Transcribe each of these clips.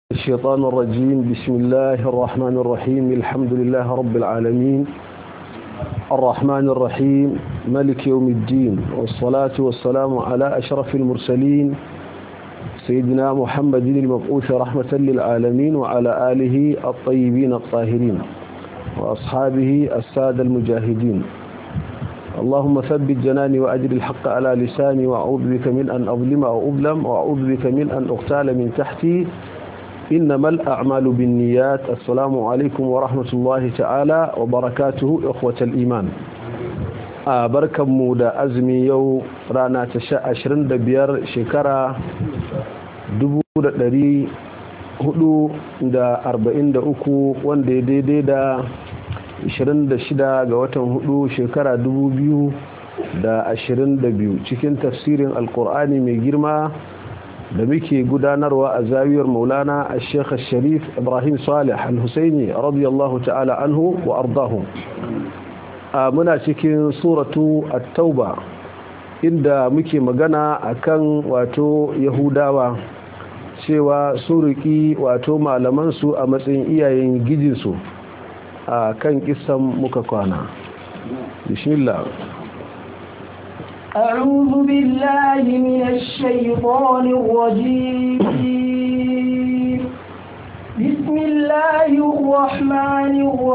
الشيطان الرجيم بسم الله الرحمن الرحيم الحمد لله رب العالمين الرحمن الرحيم ملك يوم الدين والصلاة والسلام على أشرف المرسلين سيدنا محمد المبعوث رحمة للعالمين وعلى آله الطيبين الطاهرين وأصحابه السادة المجاهدين اللهم ثبت جناني وأجر الحق على لساني وأعوذ بك من أن أظلم أو أظلم وأعوذ بك من أن أغتال من تحتي إنما الأعمال بالنيات السلام عليكم ورحمة الله تعالى وبركاته إخوة الإيمان بركة مودة أزمي يو رانا تشاء عشرين دبير شكرا دبو دري hudu da arba'in da uku wanda ya daidai da 26 ga watan hudu shekara 2022 cikin tafsirin alkur'ani mai girma da muke gudanarwa a zawiyar maulana a sheikh sharif ibrahim salih al-husaini radiyallahu ta'ala anhu wa ardahu a muna cikin suratu at-tauba inda muke magana akan wato yahudawa cewa suriki wato malamansu a matsayin iyayen gijinsu a kan kisan muka kwana bismillah أعوذ بالله من الشيطان الرجيم بسم الله الرحمن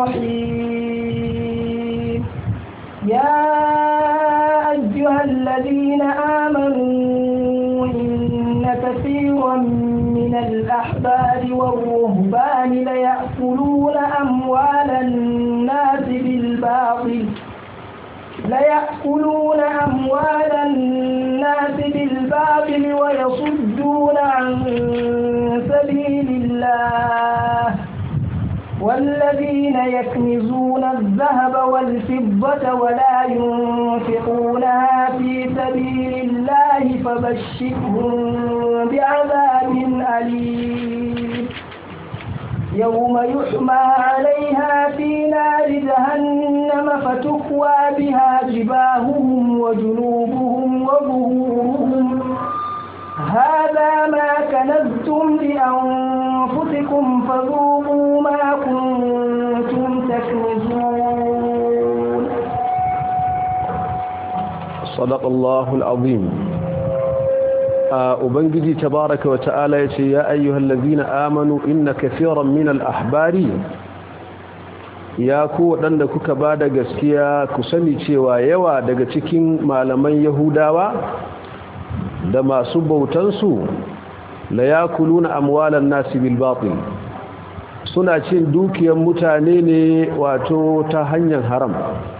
الرحيم يا أيها الذين آمنوا إن كثيرا من الأحبار والرهبان ليأكلون أموال الناس بالباطل ليأكلون أموال الناس بالباطل ويصدون عن سبيل الله والذين يكنزون الذهب والفضة ولا ينفقونها في سبيل الله فبشرهم بعذاب أليم يوم يحمى عليها في نار جهنم فتكوى بها جباههم وجنوبهم وظهورهم هذا ما كنزتم لأنفسكم فذوقوا ما كنتم تكنزون صدق الله العظيم ubangiji tabaraka wa ta'ala yace ya ayyuhal ladina amanu inna kaseeran min al-ahbari ya ku wadanda kuka bada gaskiya ku sani cewa yawa daga cikin malaman yahudawa da masu bautan su la yakuluna amwalan nasi bil batil suna cin dukiyar mutane ne wato ta hanyar haram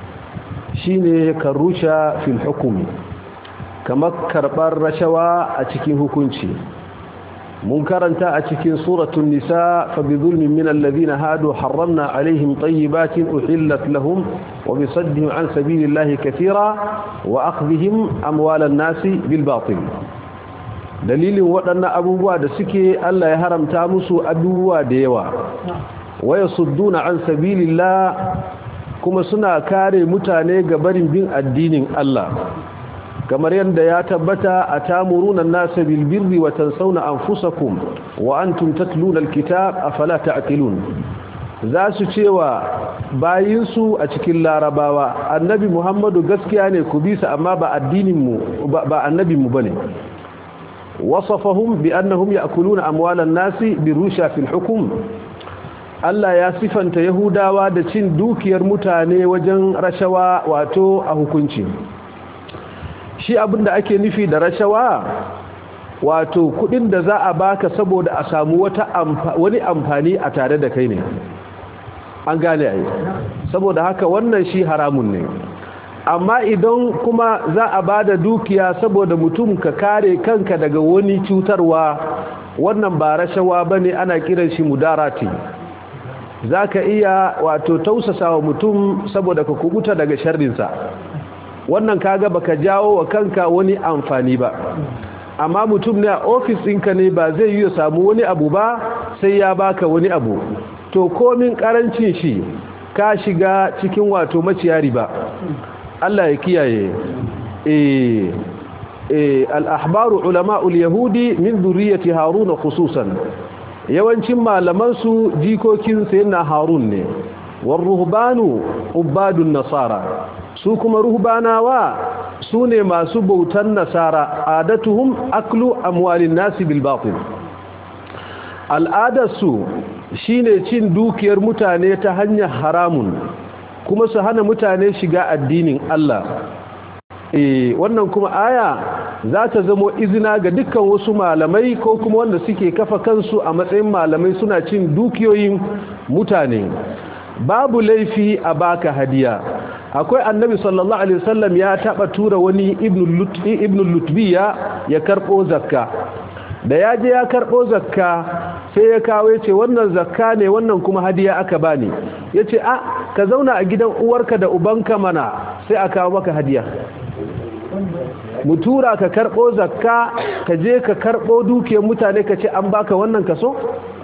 shine karusha fil hukmi kamar karɓar rashawa a cikin hukunci mun karanta a cikin suratun nisa fa bi zulmin min alladhina hadu harramna alaihim tayyibatin uhillat lahum wa bi saddihim an sabilillahi katira wa akhdhihim amwalan nasi bil batil dalilin waɗannan abubuwa da suke Allah ya haramta musu abubuwa da yawa wa yasudduna an sabilillah kuma suna kare mutane ga barin bin addinin Allah kamar yadda ya tabbata a tamurunan nasa bilbirri wa tansawna anfusakum wa antum tatluna alkitab afala ta'qilun za su cewa bayinsu a cikin larabawa annabi muhammadu gaskiya ne ku bisa amma ba addininmu ba annabinmu bane wasafahum bi annahum ya'kuluna amwalan nasi birusha fil hukm Allah ya sifanta yahudawa da cin dukiyar mutane wajen rashawa wato a hukunci shi abin da ake nufi da rashawa wato kudin da za a baka saboda a samu wata wani amfani a tare da kai ne an gane ai saboda haka wannan shi haramun ne amma idan kuma za a bada dukiya saboda mutum ka kare kanka daga wani cutarwa wannan ba rashawa bane ana kiran shi mudarati zaka iya wato tausasawa mutum saboda ka kubuta daga sharrinsa wannan kaga baka jawo wa kanka wani amfani ba amma mutum ne a ofis ɗinka ne ba zai yi ya samu wani abu ba sai ya baka wani abu to komin karancin shi ka shiga cikin wato maciyari ba Allah ya kiyaye eh eh al-ahbaru ulama'ul yahudi min dhurriyyati haruna khususan yawancin malaman su jikokin sayyidina harun ne war ruhbanu ubadun nasara su kuma ruhbanawa su ne masu bautan nasara adatuhum aklu amwalin nasi bil batil al'adarsu shine cin dukiyar mutane ta hanyar haramun kuma su hana mutane shiga addinin Allah eh wannan kuma aya za ta zamo izina ga dukkan wasu malamai ko kuma wanda suke kafa kansu a matsayin malamai suna cin dukiyoyin mutane babu laifi a baka hadiya akwai annabi sallallahu alaihi wasallam ya taba tura wani ibnu lutbiya ya karbo zakka da ya je ya karbo zakka sai ya kawo ce wannan zakka ne wannan kuma hadiya aka bani yace a ka zauna a gidan uwarka da ubanka mana sai a kawo maka hadiya mu tura ka karbo zakka ka je ka karbo dukiyar mutane ka ce an baka wannan kaso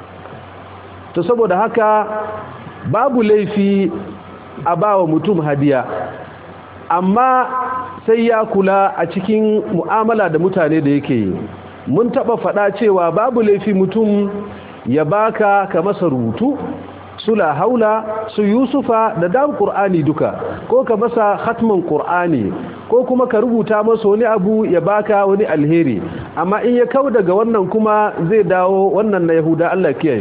to saboda haka babu laifi a bawa mutum hadiya amma sai ya kula a cikin mu'amala da mutane da yake yi mun taba fada cewa babu laifi mutum ya baka ka masa rubutu su la haula su yusufa da dan qur'ani duka ko ka masa khatman qur'ani ko kuma ka rubuta masa wani abu ya baka wani alheri amma in ya kau daga wannan kuma zai dawo wannan na yahuda Allah kiyaye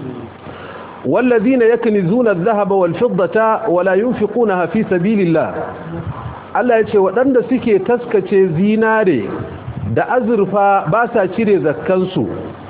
والذين يكنزون الذهب والفضة ولا ينفقونها في سبيل الله Allah ya ce waɗanda suke taskace zinare da azurfa ba sa cire zakkansu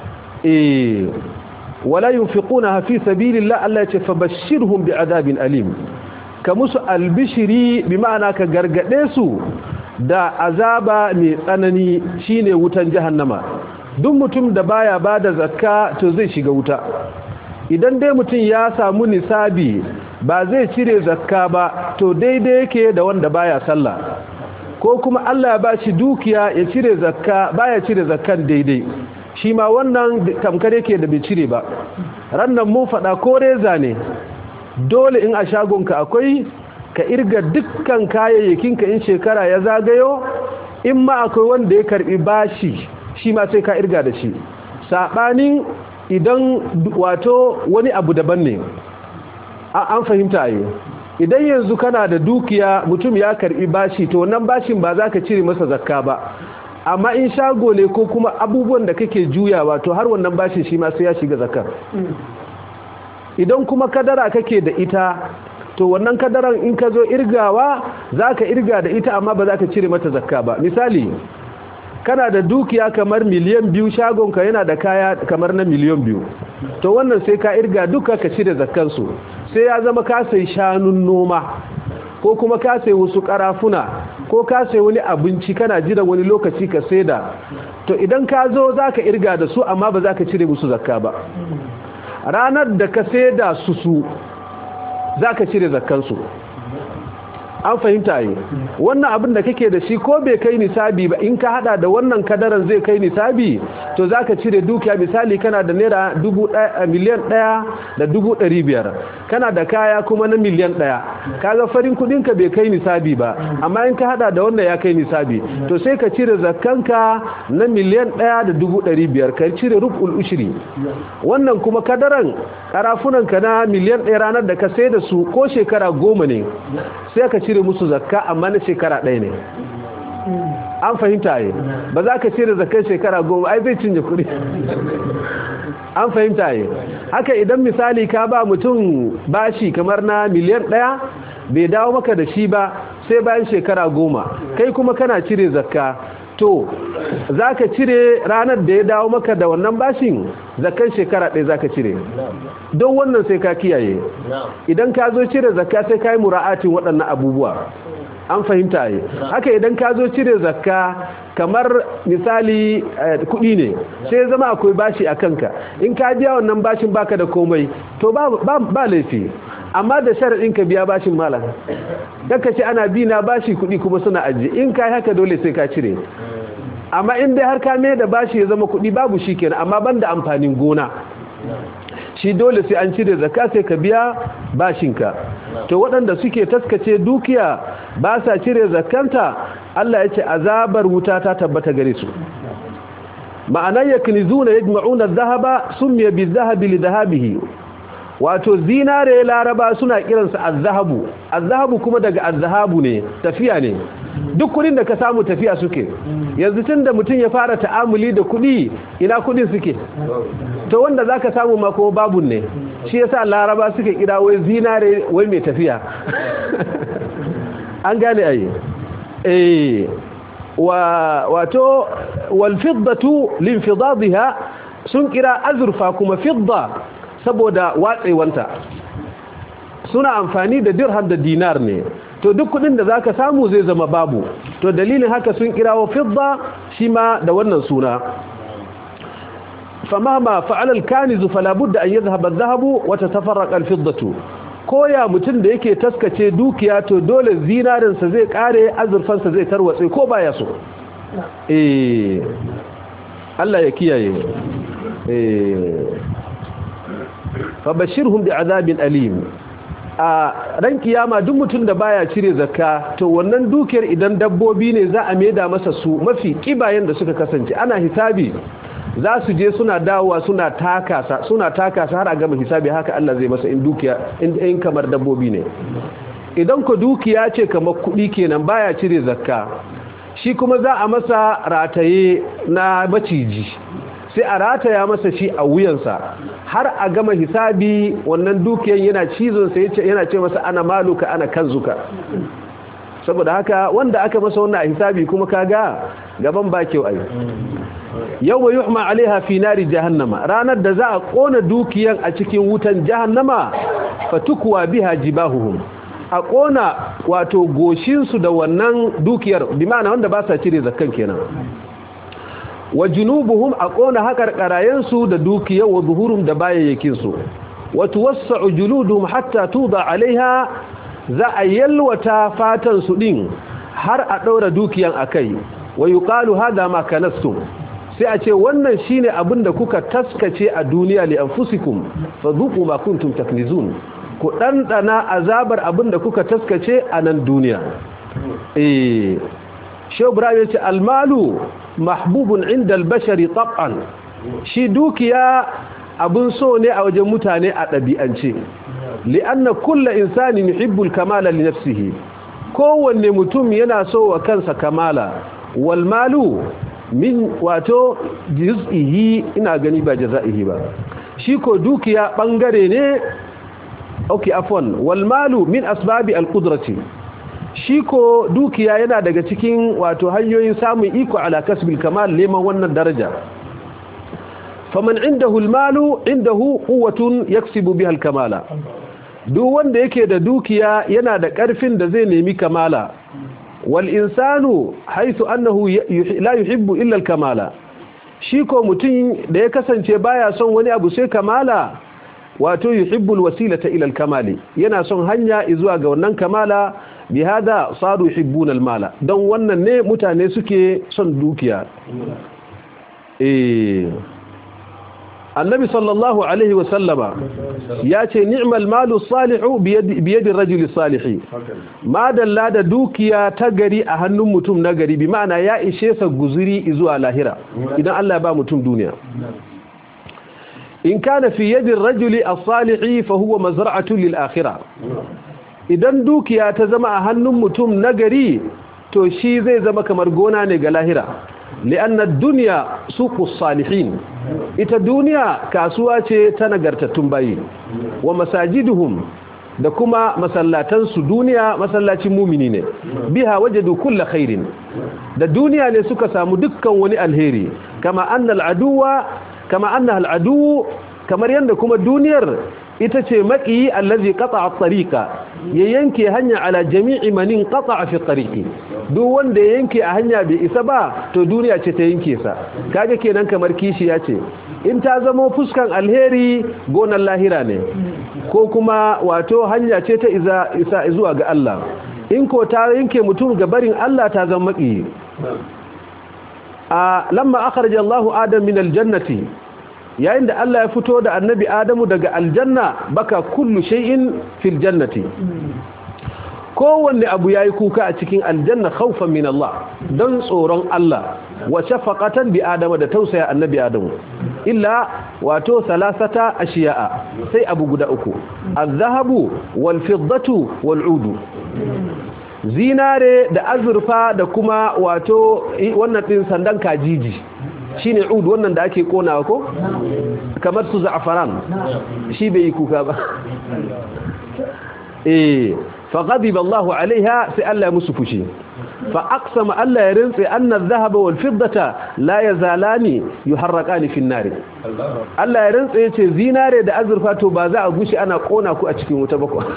eh wala yunfiquna fi sabilillah Allah ya ce fabashshirhum bi'adabin alim ka musu albishiri bi ma'ana ka gargade su da azaba mai tsanani shine wutan jahannama duk mutum da baya bada zakka to zai shiga wuta idan dai mutum ya samu nisabi ba zai cire zakka ba to daidai yake da wanda baya sallah ko kuma Allah ya bashi dukiya ya cire zakka baya cire zakkan daidai shi ma wannan tamkar yake da bai cire ba rannan mun faɗa ko reza ne dole in a shagonka akwai ka irga dukkan kayayyakinka in shekara ya zagayo in ma akwai wanda ya karbi bashi shi ma sai ka irga da shi saɓanin idan wato wani abu daban ne an fahimta yi idan yanzu kana da dukiya mutum ya karbi bashi to wannan bashin ba za ka cire masa zakka ba amma in shago ne ko kuma abubuwan da kake juyawa to har wannan bashin shi ma sai ya shiga zakka idan kuma kadara kake da ita to wannan kadaran in ka zo irgawa za ka irga da ita amma ba za ka cire mata zakka ba misali kana da dukiya kamar miliyan biyu shagonka yana da kaya kamar na miliyan biyu to wannan sai ka irga duka ka cire zakkansu sai ya zama ka sai shanun noma ko kuma ka sai wasu karafuna ko ka sai wani abinci kana jiran wani lokaci ka saida to idan ka zo za ka irga da su amma ba za ka cire musu zakka ba ranar da ka saida su su za ka cire zakkansu an fahimta yi wannan abin da kake da shi ko bai kai nisabi ba in ka hada da wannan kadaran zai kai nisabi to za ka cire dukiya misali kana da naira miliyan ɗaya da dubu ɗari biyar kana da kaya kuma na miliyan ɗaya kaga farin kudinka bai kai nisabi ba amma in ka hada da wannan ya kai nisabi to sai ka cire zakkanka na miliyan ɗaya da dubu ɗari biyar ka cire rubul ushiri wannan kuma kadaran karafunanka na miliyan ɗaya ranar da ka sai da su ko shekara goma ne sai ka cire musu zakka amma na shekara ɗaya ne an fahimta yi ba za ka cire zakkan shekara goma ai zai cinye kuɗi an fahimta yi haka idan misali ka ba mutum bashi kamar na miliyan ɗaya bai dawo maka da shi ba sai bayan shekara goma kai kuma kana cire zakka to za ka cire ranar da ya dawo maka da wannan bashin zakkan shekara ɗaya za ka cire don wannan sai ka kiyaye idan ka zo cire zakka sai ka yi mura'atin waɗannan abubuwa an fahimta yi haka idan ka zo cire zakka kamar misali kuɗi ne sai zama akwai bashi a kanka in ka biya wannan bashin baka da komai to ba laifi amma da sharaɗin ka biya bashin malam daga ce ana bi na bashi kuɗi kuma suna aji in ka haka dole sai ka cire amma in dai har ka mai da bashi ya zama kuɗi babu shi kenan amma ban da amfanin gona shi dole sai an cire zakka sai ka biya bashinka to waɗanda suke taskace dukiya ba sa cire zakkanta Allah ya ce azabar wuta ta tabbata gare su ma'ana yaknizuna yajma'una adh-dhahaba sumiya bi-dhahabi li-dhahabihi wato zinare laraba suna kiransa az-zahabu az-zahabu kuma daga az-zahabu ne tafiya ne duk kudin da ka samu tafiya suke yanzu tun da mutum ya fara ta'amuli da kudi ina kudin suke to wanda zaka samu ma kuma babun ne shi yasa laraba suke kira wai zinare wai mai tafiya an gane ayi eh wa wato wal fiddatu linfidadha sun kira azurfa kuma fidda saboda watsewanta suna amfani da dirham da dinar ne to duk kudin da zaka samu zai zama babu to dalilin haka sun kirawo fidda shi ma da wannan suna famahma fa'ala al-kaniz fala budda an yadhhab adh-dhahabu wa tatafarraqa al-fiddatu koya mutum da yake taskace dukiya to dole zinarin sa zai kare azurfan sa zai tarwatse ko baya so eh Allah ya kiyaye eh fabashirhum bi'adabin alim a ran kiyama duk mutum da baya cire zakka to wannan dukiyar idan dabbobi ne za a maida masa su mafi kibayen da suka kasance ana hisabi za su je suna dawowa suna takasa suna takasa har a gama hisabi haka Allah zai masa in dukiya in kamar dabbobi ne idan ku dukiya ce kamar kuɗi kenan baya cire zakka shi kuma za a masa rataye na maciji sai a rataya masa shi a wuyansa har a gama hisabi wannan dukiyan yana cizon sai yana ce masa ana maluka ana kanzuka saboda haka wanda aka masa wannan a hisabi kuma kaga gaban ba kyau ai yau mai yuhma alaiha fi nari jahannama ranar da za a kona dukiyan a cikin wutan jahannama fatukuwa biha jibahuhum a kona wato goshinsu da wannan dukiyar bi ma'ana wanda ba sa cire zakkan kenan wa junubuhum a kona hakar karayensu da dukiyar wa zuhurum da bayayyakinsu wa tuwassa'u juluduhum hatta tuda alaiha za a yalwata fatan su din har a daura dukiyan akai wa yuqalu hada ma kanastum sai a ce wannan shine abin da kuka taskace a duniya li anfusikum fadhuqu ma kuntum taknizun ku dandana azabar abin da kuka taskace a nan duniya eh shehu ibrahim yace almalu mahbubun inda albashari tab'an shi dukiya abun so ne a wajen mutane a ɗabi'ance li'anna kulla insani yuhibbul kamala li nafsihi kowanne mutum yana so wa kansa kamala wal malu min wato juz'ihi ina gani ba jaza'ihi ba shi ko dukiya bangare ne okay afwan wal malu min asbabi al qudrati shi ko dukiya yana daga cikin wato hanyoyin samun iko ala kasbil kamal neman wannan daraja faman indahu almalu indahu quwwatun yaksibu biha alkamala duk wanda yake da dukiya yana da karfin da zai nemi kamala wal insanu haythu annahu la yuhibbu illa alkamala shi ko mutum da ya kasance baya son wani abu sai kamala wato yuhibbu alwasilata ila alkamali yana son hanya zuwa ga wannan kamala bihada saru yuhibbuna almala don wannan ne mutane suke son dukiya eh annabi sallallahu alaihi wa sallama ya ce ni'mal malu salihu biyadi rajuli salihi ma dalla da dukiya ta gari a hannun mutum na gari bi ma'ana ya ishe sa guzuri zuwa lahira idan Allah ya ba mutum duniya in kana fi yadi rajuli as-salihi fa huwa mazra'atu lil akhirah idan dukiya ta zama a hannun mutum nagari to shi zai zama kamar gona ne ga lahira li'anna dunya suqus salihin ita duniya kasuwa ce ta nagartattun bayi wa masajiduhum da kuma masallatansu duniya masallacin mumini ne biha wajadu kulla khairin da duniya ne suka samu dukkan wani alheri kama annal aduwa kama annaha al'adu kamar yanda kuma duniyar ita ce maki allazi qata'a at-tariqa ya yanke hanya ala jami'i manin qata'a fi at-tariqi duk wanda ya yanke a hanya bai isa ba to duniya ce ta yanke sa kaga kenan kamar kishi ya ce in ta zama fuskan alheri gonan lahira ne ko kuma wato hanya ce ta isa isa zuwa ga Allah in ko ta yanke mutum ga barin Allah ta zama maki a lamma akhraja Allahu Adam min al-jannati yayin da Allah ya fito da annabi Adamu daga aljanna baka kullu shay'in fil jannati kowanne abu yayi kuka a cikin aljanna khawfan min Allah dan tsoron Allah wa shafaqatan bi adama da tausaya annabi adamu illa wato salasata ashiya'a sai abu guda uku az-zahabu wal fiddatu wal udu zinare da azurfa da kuma wato wannan din sandan kajiji shine ud wannan da ake konawa ko kamar su za'afaran shi bai yi kuka ba eh fa ghadiba Allahu alaiha sai Allah ya musu fushi fa aqsama Allah ya rintsi anna adh-dhahaba wal fiddata la yazalani yuharraqani fi an-nar Allah ya rintsi yace zinare da azurfa to ba za a gushi ana kona ku a cikin wuta ba ko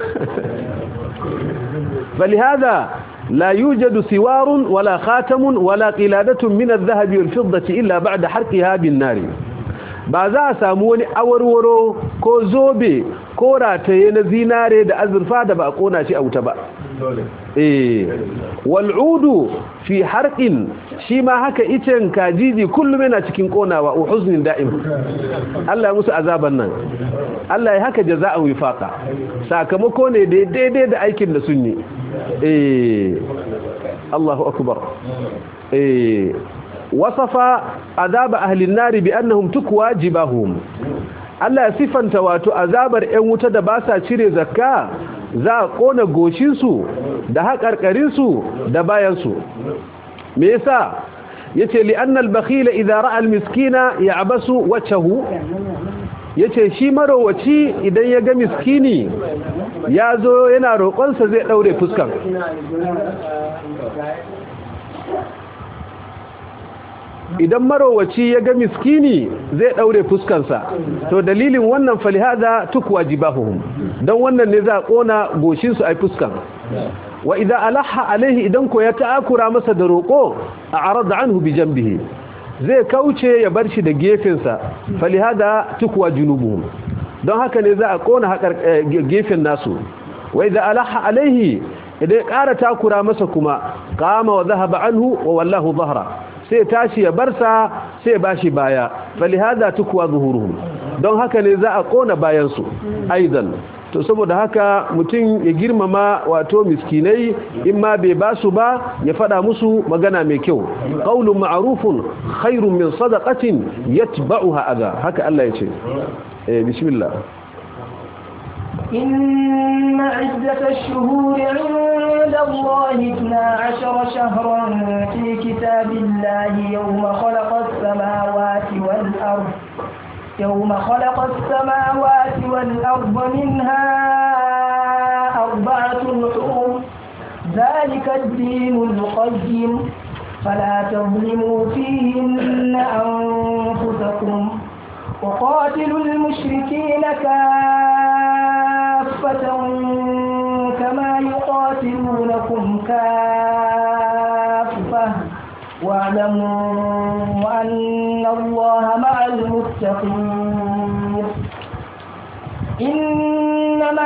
فلهذا لا يوجد سوار ولا خاتم ولا قلادة من الذهب والفضة إلا بعد حرقها بالنار ba za a samu wani awarwaro ko zobe ko rataye na zinare da azurfa da ba a kona shi a wuta ba eh wal'udu fi harqin shi ma haka icen kajiji kullum yana cikin konawa wa huznin da'im Allah ya musu azaban nan Allah ya haka jaza'an wifaqa sakamako ne da daidai da aikin da sun yi eh Allahu akbar eh wasafa azaba ahlin nari bi annahum tukwa jibahum Allah ya sifanta wato azabar 'yan wuta da ba sa cire zakka za a kona goshinsu da haƙarƙarinsu da bayansu me yasa yace li annal bakhila idza ra'a al miskina ya'basu wajhahu yace shi marowaci idan ya ga miskini ya zo yana roƙonsa zai daure fuskan idan marowaci ya ga miskini zai daure fuskansa to dalilin wannan falihada tukwa jibahuhum don wannan ne za a kona goshinsu ai fuskan wa idan alaha alaihi idan ko ya ta'akura masa da roƙo a arada anhu bi jambihi zai kauce ya bar shi da gefensa falihada tukwa junubuhum don haka ne za a kona hakar gefen nasu wa idan alaha alaihi idan ya ƙara takura masa kuma kama wa zahaba anhu wa wallahu zahra sai tashi ya barsa sai bashi baya falihada tukwa zuhuruhum don haka ne za a kona bayansu aidan to saboda haka mutum ya girmama wato miskinai in ma bai basu ba ya fada musu magana mai kyau qaulun ma'rufun khairun min sadaqatin yatba'uha adha haka Allah ya ce eh bismillah إن عدة الشهور عند الله اثنا عشر شهرا في كتاب الله يوم خلق السماوات والأرض يوم خلق السماوات والأرض منها أربعة حروم ذلك الدين القيم فلا تظلموا فيهن أنفسكم وقاتلوا المشركين كافة كما يقاتلونكم كافة واعلموا أن الله مع المتقين إنما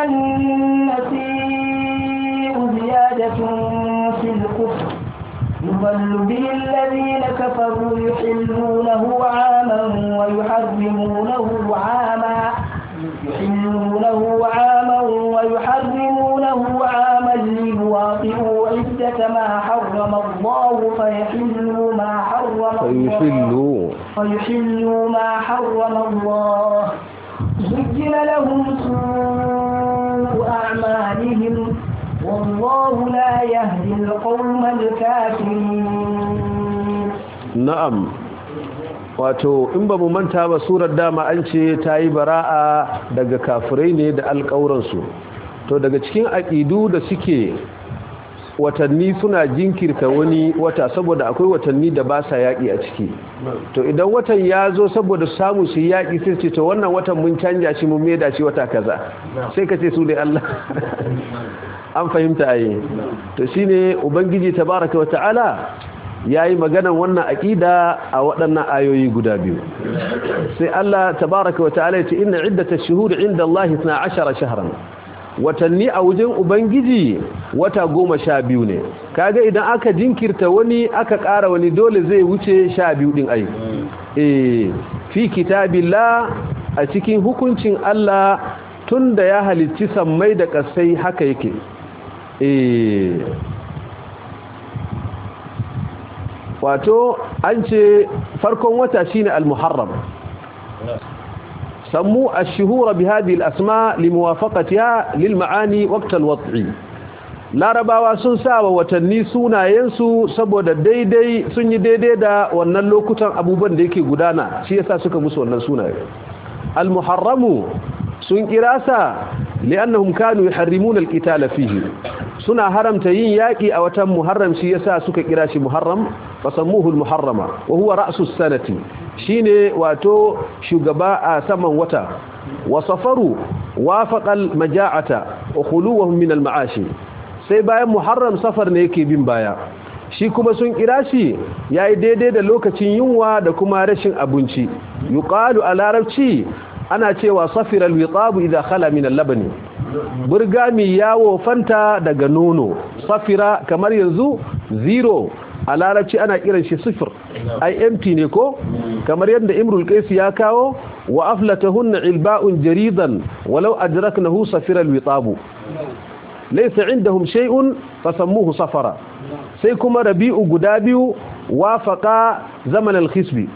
النسيء زيادة في الكفر يضل به الذين كفروا يحلونه عاما ويحرمونه عاما يحلونه عاما ويحرمونه عاما ليواطئوا عدة ما حرم الله فيحلوا ما حرم الله فيحلوا فيحلوا ما حرم الله زين لهم سوء أعمالهم والله لا يهدي القوم الكافرين na'am wato in ba mu manta ba surar dama an ce ta yi bara'a daga kafirai ne da alƙawuransu to daga cikin aƙidu da suke watanni suna jinkirta wani wata saboda akwai watanni da ba sa yaƙi a ciki to idan watan ya zo saboda samu su yaƙi sai ce to wannan watan mun canja shi mun maida shi wata kaza sai ka ce su dai Allah an fahimta ayi to shine ubangiji tabaraka wata'ala yayi maganan wannan aqida a waɗannan ayoyi guda biyu sai Allah tabaraka wata'ala ya ce inna iddatash shuhuri 'inda Allah 12 shahran watanni a wajen ubangiji wata goma sha biyu ne kaga idan aka jinkirta wani aka ƙara wani dole zai wuce sha biyu ɗin ai eh fi kitabillah a cikin hukuncin Allah tun da ya halicci sammai da ƙasai haka yake eh wato an ce farkon wata shine al-muharram sammu ash-shuhura bi hadhihi al-asma limuwafaqatiha lil ma'ani waqt al-wad'i larabawa sun sawa watanni sunayensu saboda daidai sun yi daidai da wannan lokutan abubuwan da yake gudana shi yasa suka musu wannan sunaye al-muharramu sun kira sa li'annahum kanu yuharrimuna al-qitala fihi suna haramta yin yaki a watan muharram shi yasa suka kira shi muharram fasammuhu al-muharrama wa huwa ra'su sanati shine wato shugaba a saman wata wa safaru wafaqa al-maja'ata wa khuluwahum min al-ma'ashi sai bayan muharram safar ne yake bin baya shi kuma sun kira shi yayi daidai da lokacin yunwa da kuma rashin abinci yuqalu a larabci ana cewa safiral witabu idza khala min al-labani burgami yawo fanta daga nono safira kamar yanzu zero a larabci ana kiran shi sifir ai empty ne ko kamar yadda imrul qais ya kawo wa aflatahunna ilba'un jaridan walau adraknahu safiral witabu laysa indahum shay'un fasammuhu safara sai kuma rabi'u guda biyu wafaqa zaman al-khisbi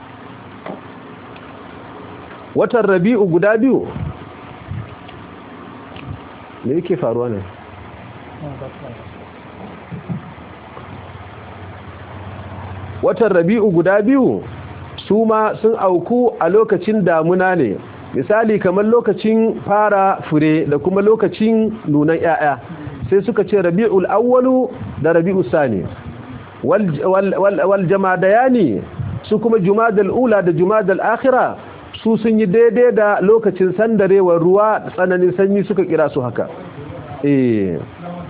watan rabi'u guda biyu me yake faruwa ne watan rabi'u guda biyu su ma sun auku a lokacin damuna ne misali kamar lokacin fara fure da kuma lokacin nunan 'ya'ya sai suka ce rabi'ul awwalu da rabi'ul sani wal jamadayani su kuma jumadal ula da jumadal akhira su sun yi daidai da lokacin sandarewar ruwa tsananin sanyi suka kira su haka eh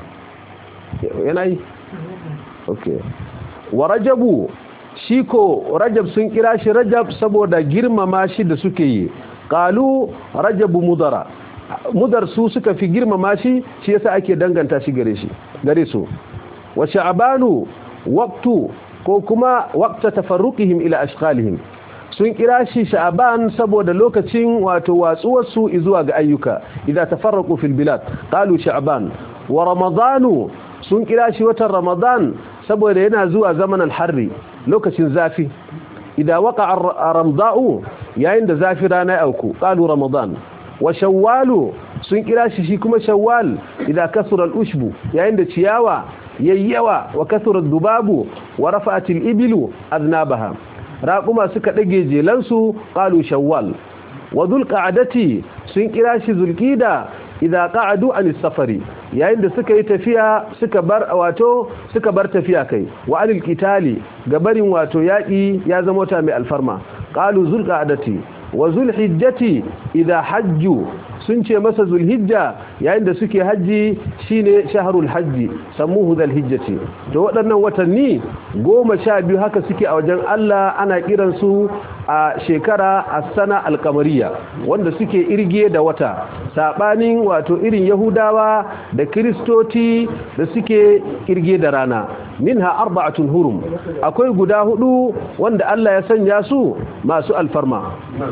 yana yi okay wa rajabu shi ko rajab sun kira shi rajab saboda girmama shi da suke yi qalu rajabu mudara mudar su suka fi girmama shi shi yasa ake danganta shi gare shi gare su wa sha'banu waqtu ko kuma waqta tafarruqihim ila ashqalihim sun kira shi sha'ban saboda lokacin wato watsuwar su zuwa ga ayyuka idan tafarraqu fil bilad qalu sha'ban wa ramadanu sun kira shi watan ramadan saboda yana zuwa zamanin harri lokacin zafi idan waka ramda'u yayin da zafi rana ya auku qalu ramadan wa shawwalu sun kira shi shi kuma shawwal idan kasura al-ushbu yayin da ciyawa yayyawa wa kasura dubabu wa rafa'at al-ibilu aznabaha raquma suka dage jelansu qalu shawwal wa dhulqa'dati sun kira shi zulqida idan qa'adu an safari yayin da suka yi tafiya suka bar wato suka bar tafiya kai wa anil qitali gabarin wato yaki ya zama ta mai alfarma qalu zulqa'dati wa zulhijjati idan hajju sun ce masa zulhijja yayin da suke haji shine shahrul hajji sammuhu zulhijjati to waɗannan watanni goma sha biyu haka suke a wajen Allah ana kiran su a shekara as-sana al-qamariya wanda suke irge da wata sabanin wato irin yahudawa da kristoti da suke irge da rana minha arba'atun hurum akwai guda hudu wanda Allah ya sanya su masu alfarma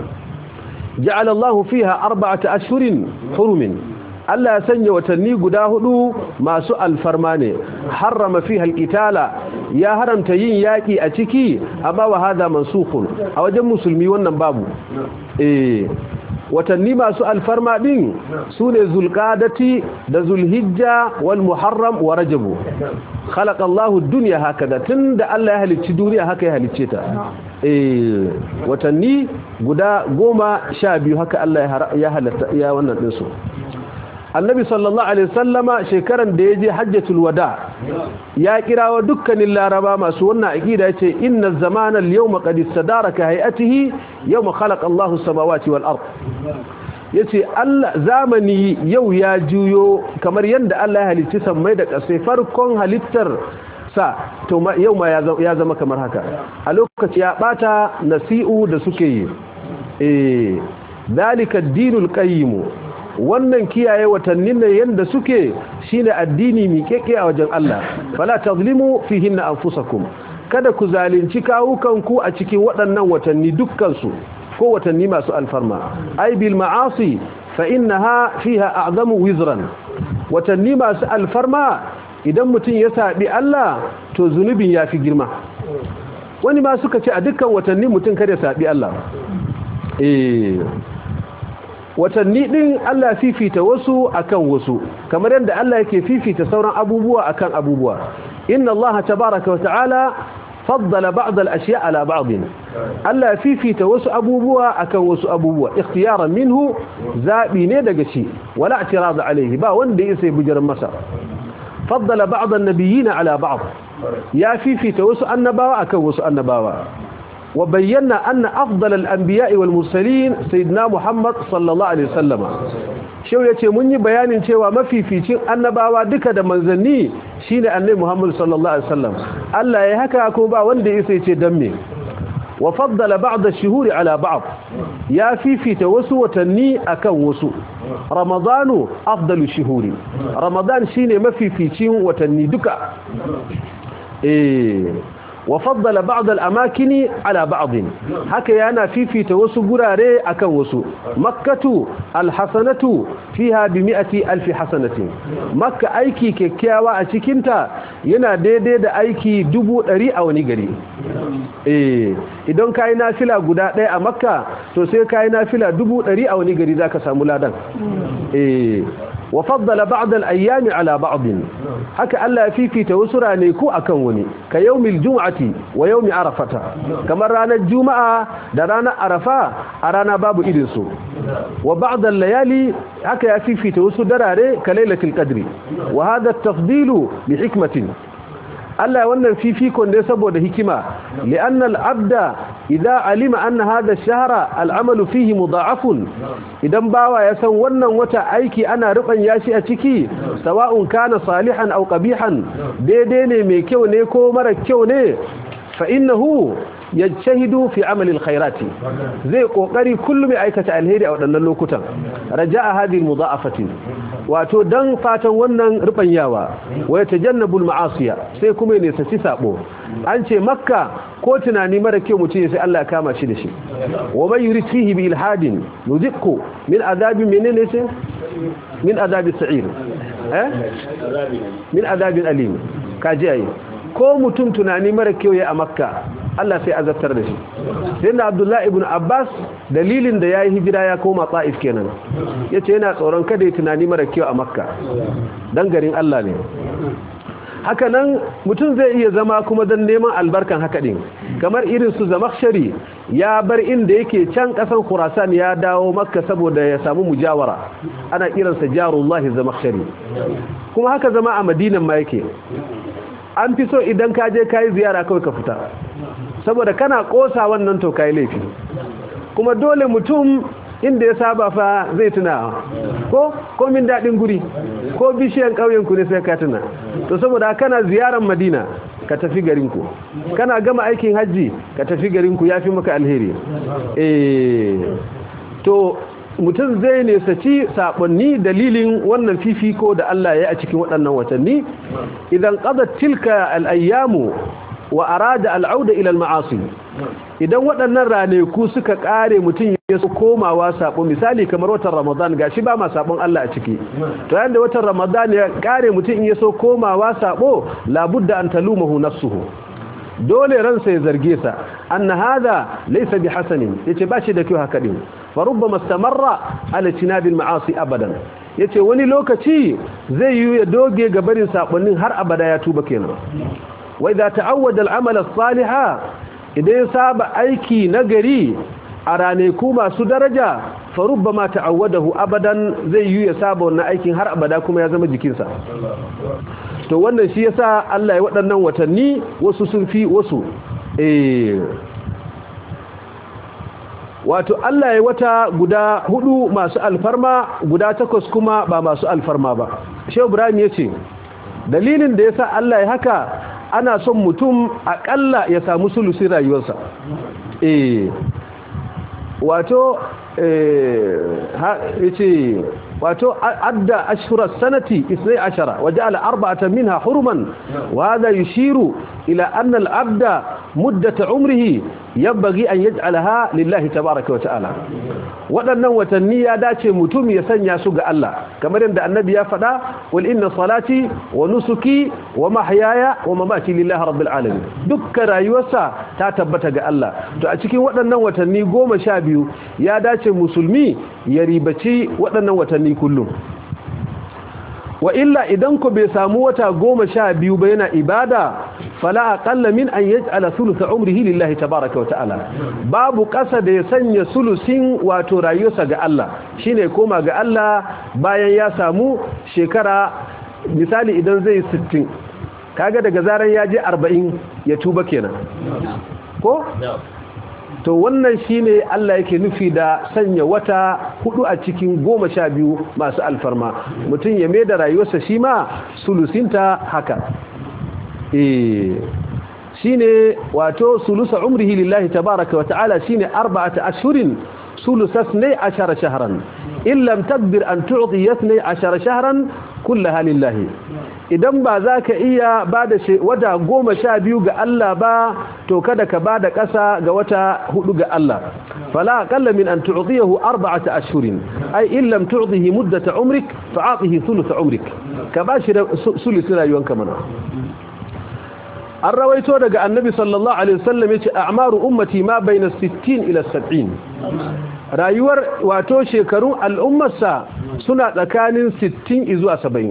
ja'ala Allahu fiha arba'ata ashhurin hurumin Allah ya sanya watanni guda hudu masu alfarma ne harrama fiha alqitala ya haramta yin yaki a ciki amma wa hada mansukhun a wajen musulmi wannan babu eh watanni masu alfarma din sune zulqadati da zulhijja wal muharram wa rajab khalaqa Allahu ad-dunya hakada tunda Allah ya halicci duniya haka ya halicce ta eh watanni guda goma sha biyu haka Allah ya halatta ya wannan din su annabi sallallahu alaihi sallama shekaran da ya je hajjatul wada ya kirawo dukkanin laraba masu wannan aqida yace inna zamana al-yawma qad istadaraka hay'atihi yawma khalaqa Allahu samawati wal ard yace Allah zamani yau ya juyo kamar yanda Allah ya halicci sammai da ƙasai farkon halittar sa to yau ma ya zama kamar haka a lokaci ya bata nasi'u da suke yi eh dalika ad-dinul qayyim wannan kiyaye watannin ne yanda suke shine addini miƙeƙe a wajen Allah fala tazlimu fihinna anfusakum kada ku zalunci kawukanku a cikin waɗannan watanni dukkan su ko watanni masu alfarma ay bil ma'asi fa innaha fiha a'zamu wizran watanni masu alfarma idan mutum ya saɓi Allah to zunubin ya fi girma wani ma suka ce a dukkan watanni mutum kada saɓi Allah eh watanni din Allah fifita wasu akan wasu kamar yadda Allah yake fifita sauran abubuwa akan abubuwa inna Allah tabaraka wa ta'ala faddala ba'd al-ashya' ala ba'd Allah fifita wasu abubuwa akan wasu abubuwa ikhtiyaran minhu zabi ne daga shi wala i'tirad alayhi ba wanda yake bujar masa faddala ba'd an-nabiyyin ala ba'd ya fifita wasu annabawa akan wasu annabawa وبينا أن أفضل الأنبياء والمرسلين سيدنا محمد صلى الله عليه وسلم شو yace mun yi bayanin cewa mafificin annabawa duka da manzanni shine annabi Muhammad sallallahu alaihi wasallam Allah ya haka ko ba wanda yake yace dan me wa faddala ba'd ash-shuhuri ala ba'd ya fifita wasu watanni akan wasu ramadanu afdalu shuhuri ramadan shine mafificin watanni duka eh وفضل بعض الأماكن على بعض هكا يانا في في توسو قراري أكن وسو مكة الحسنة فيها بمئة ألف حسنة مكة أيكي كيكيوا أشكنتا ينا دي دي دا أيكي دبو أري أو نيغري إيه idan kai nafila guda ɗaya a makka to sai kai nafila dubu ɗari a wani gari zaka samu ladan eh wa faddala ba'd al-ayyami ala ba'd haka Allah ya fifita wasu ranaku akan wani ka yawmil jum'ati wa yawmi arafata kamar ranar juma'a da ranar arafa a rana babu irin su wa ba'd al-layali haka ya fifita wasu darare ka lailatul qadri wa hadha at-tafdilu bi hikmatin Allah wannan fifikon ne saboda hikima li'anna al-abda idza alima anna hadha ash-shahra al-amalu fihi mudha'afun idan bawa ya san wannan wata aiki ana ruban yashi a ciki sawa'un kana salihan aw qabihan daidai ne mai kyau ne ko mara kyau ne fa innahu yajtahidu fi amali alkhairati zai kokari kullum ya aikata alheri a wadannan lokutan raja'a hadhihi almudha'afati wato dan fatan wannan rubanyawa wa yatajannabul ma'asiya sai kuma ne saci sabo an ce makka ko tunani mara kyau mutum sai Allah ya kama shi da shi wa man yurid fihi bi ilhadin nudhiqu min adabi menene sai min adabi sa'ir eh min adabin alim kaji ayi ko mutum tunani mara kyau ya a makka Allah sai azabtar da shi sai da Abdullahi ibn Abbas dalilin da yayi hijira ya koma Taif kenan yace yana tsoron kada ya tunani mara kyau a Makka dan garin Allah ne haka nan mutum zai iya zama kuma dan neman albarkan haka din kamar irin su Zamakhshari ya bar inda yake can kasan Khurasan ya dawo Makka saboda ya samu mujawara ana kiransa jarullahi Zamakhshari kuma haka zama a Madinan ma yake an fi so idan ka je kayi ziyara kawai ka fita saboda kana kosa wannan to kai laifi kuma dole mutum inda ya saba fa zai tuna ko komin daɗin guri ko bishiyan ƙauyen ku ne sai ka tuna to saboda kana ziyaran madina ka tafi garinku kana gama aikin hajji ka tafi garinku ya fi maka alheri eh to mutum zai nesaci saɓonni dalilin wannan fifiko da Allah ya yi a cikin waɗannan watanni idan ƙazar tilka al'ayyamu wa arada al'auda ilal ma'asi idan waɗannan raneku suka ƙare mutum ya su komawa saɓo misali kamar watan ramadan ga shi ba ma saɓon Allah a ciki to yayin da watan ramadan ya ƙare mutum ya so komawa saɓo labudda an talumahu nafsuhu dole ransa ya zarge sa anna hadha laysa bi hasanin yace ba shi da kyau haka din fa rubbama istamarra ala tinabil ma'asi abadan yace wani lokaci zai yi ya doge ga barin sakonnin har abada ya tuba kenan wa idza ta'awwada al-amal as-saliha idan saba aiki nagari a raneku masu daraja fa rubbama ta'awwadahu abadan zai yi ya saba wannan aikin har abada kuma ya zama jikinsa to wannan shi yasa Allah ya waɗannan watanni wasu sun fi wasu eh wato Allah ya wata guda hudu masu alfarma guda takwas kuma ba masu alfarma ba Shehu Ibrahim yace dalilin da yasa Allah ya haka ana son mutum akalla ya samu sulusin rayuwarsa eh wato eh yace wato adda ashhura sanati 12 waja'ala arba'atan minha huruman wa hadha yushiru ila anna al-abda muddata umrihi yabbaghi an yaj'alaha lillahi tabaaraka wa ta'ala waɗannan watanni ya dace mutum ya sanya su ga Allah kamar yadda annabi ya faɗa wal inna salati wa nusuki wa mahyaya wa mamati lillahi rabbil alamin dukkan rayuwarsa ta tabbata ga Allah to a cikin waɗannan watanni goma sha biyu ya dace musulmi ya ribaci waɗannan watanni kullum wa illa idan ku bai samu wata goma sha biyu ba yana ibada fala aqalla min an yaj'ala thulutha umrihi lillahi tabaaraka wa ta'ala babu ƙasa da ya sanya sulusin wato rayuwarsa ga Allah shine koma ga Allah bayan ya samu shekara misali idan zai 60 kaga daga zaran ya je 40 ya tuba kenan ko to wannan shine Allah yake nufi da sanya wata hudu a cikin goma sha biyu masu alfarma mutum ya mai da rayuwarsa shi ma sulusinta haka eh shine wato sulusa umrihi lillahi tabaraka wa ta'ala shine arba'ata ashhurin sulusas ne ashara shahran in lam tadbir an tu'ti yathni ashara shahran kullaha lillahi idan ba za ka iya ba da wata goma sha biyu ga Allah ba to kada ka ba da ƙasa ga wata hudu ga Allah fala aqalla min an tu'tiyahu arba'ata ashhurin ay in lam tu'tihi muddata umrik fa'atihi thuluth umrik ka ba shi sulusi rayuwanka mana an rawaito daga annabi sallallahu alaihi wasallam yace a'maru ummati ma bayna 60 ila 70 rayuwar wato shekarun al'ummarsa suna tsakanin 60 zuwa 70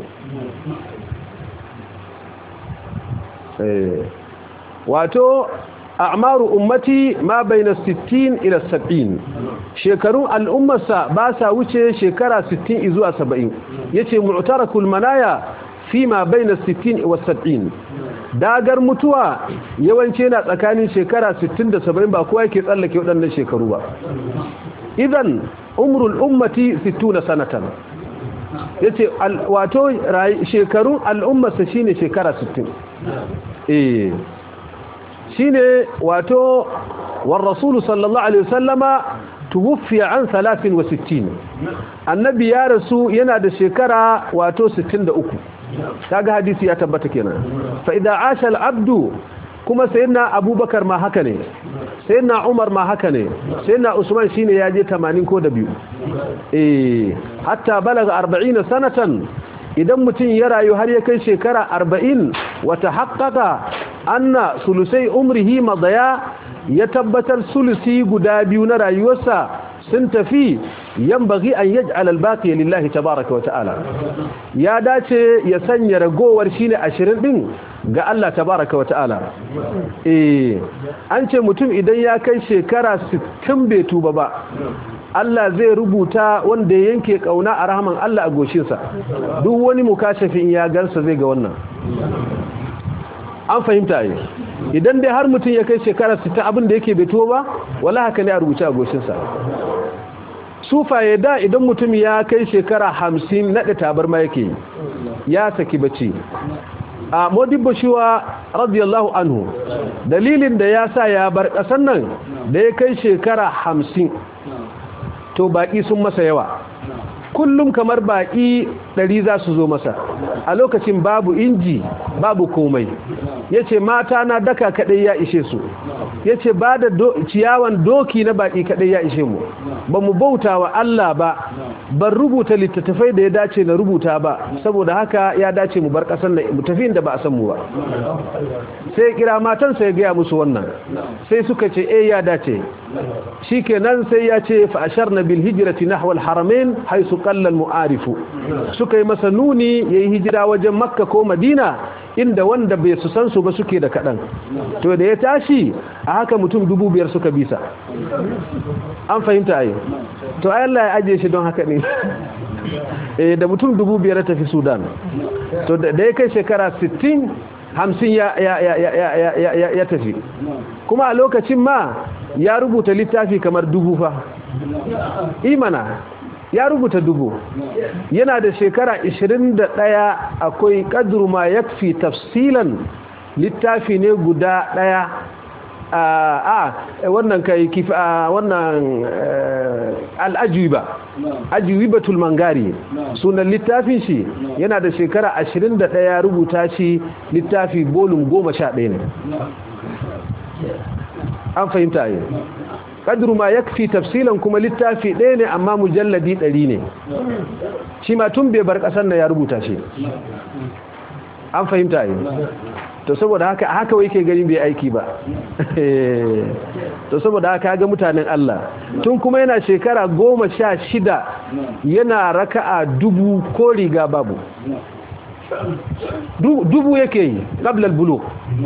wato a'maru ummati ma bayna 60 ila 70 shekarun al'ummarsa ba sa wuce shekara 60 zuwa 70 yace mu'tarakul manaya fi ma bayna 60 wa 70 dagar mutuwa yawanci yana tsakanin shekara 60 da 70 ba kowa yake tsallake waɗannan shekaru ba idan umrul ummati 60 sanatan yace wato shekarun al'ummarsa shine shekara 60 eh shine wato war rasul sallallahu alaihi wasallama tuwfiya an 63 annabi ya rasu yana da shekara wato 63 kaga hadisi ya tabbata kenan fa idza asha al-abdu kuma sayyidina abubakar ma haka ne sayyidina umar ma haka ne sayyidina usman shine ya je 80 ko da biyu eh hatta balaga 40 sanatan idan mutum ya rayu har ya kai shekara 40 wata haqqaqa anna sulusai umrihi madaya ya tabbatar sulusi guda biyu na rayuwarsa sun tafi yambagi an yaj'al al-baqi lillahi tabaaraka wa ta'ala ya dace ya sanya ragowar shine 20 din ga Allah tabaaraka wa ta'ala eh an ce mutum idan ya kai shekara 60 bai tuba ba Allah zai rubuta wanda yanke kauna a rahman Allah a goshinsa duk wani mukashafin ya gansa zai ga wannan an fahimta yi idan dai har mutum ya kai shekara 60 abin da yake bai tuba ba wala haka ne a rubuce a goshinsa sufaye da idan mutum ya kai shekara hamsin naɗe tabarma yake ya saki bacci a modibbo shiwa radiyallahu anhu dalilin da ya sa ya bar ƙasar nan da ya kai shekara hamsin to baƙi sun masa yawa kullum kamar baƙi ɗari za su zo masa a lokacin babu inji babu komai ya ce mata na daka kaɗai ya ishe su ya ce ba da ciyawan doki na baƙi kaɗai ya ishe mu ba mu bauta wa Allah ba ban rubuta littattafai da ya dace na rubuta ba saboda haka ya dace mu bar ƙasar na mu tafi inda ba a san mu ba sai kira matansa ya gaya musu wannan sai suka ce eh ya dace shikenan sai ya ce fa asharna bil hijrati nahwa al haramain haythu qalla al mu'arifu suka yi masa nuni yayi hijira wajen makka ko madina inda wanda bai su san su ba suke da kadan to da ya tashi a haka mutum dubu biyar suka bisa an fahimta ai to ai Allah ya aje shi don haka ne eh da mutum dubu biyar tafi Sudan to da ya kai shekara 60 hamsin ya, ya, ya, ya, ya, ya, ya tafi kuma a lokacin ma ya rubuta littafi kamar dubu fa imana ya rubuta dubu yana da shekara 21 akwai kadru ma yakfi tafsilan littafi ne guda daya a wannan kai kif a wannan al'ajiba ajiwibatul mangari sunan littafin shi yana da shekara 21 rubuta shi littafi bolum 11 ne an fahimta yi kadru ma yakfi tafsilan kuma littafi ɗaya ne amma mujalladi ɗari ne shi ma tun bai bar ƙasar na ya rubuta shi an fahimta yi to saboda haka haka wai ke gani bai aiki ba to saboda haka ga mutanen Allah tun kuma yana shekara goma sha shida yana raka'a dubu ko riga babu dubu yake yi ƙablal bulo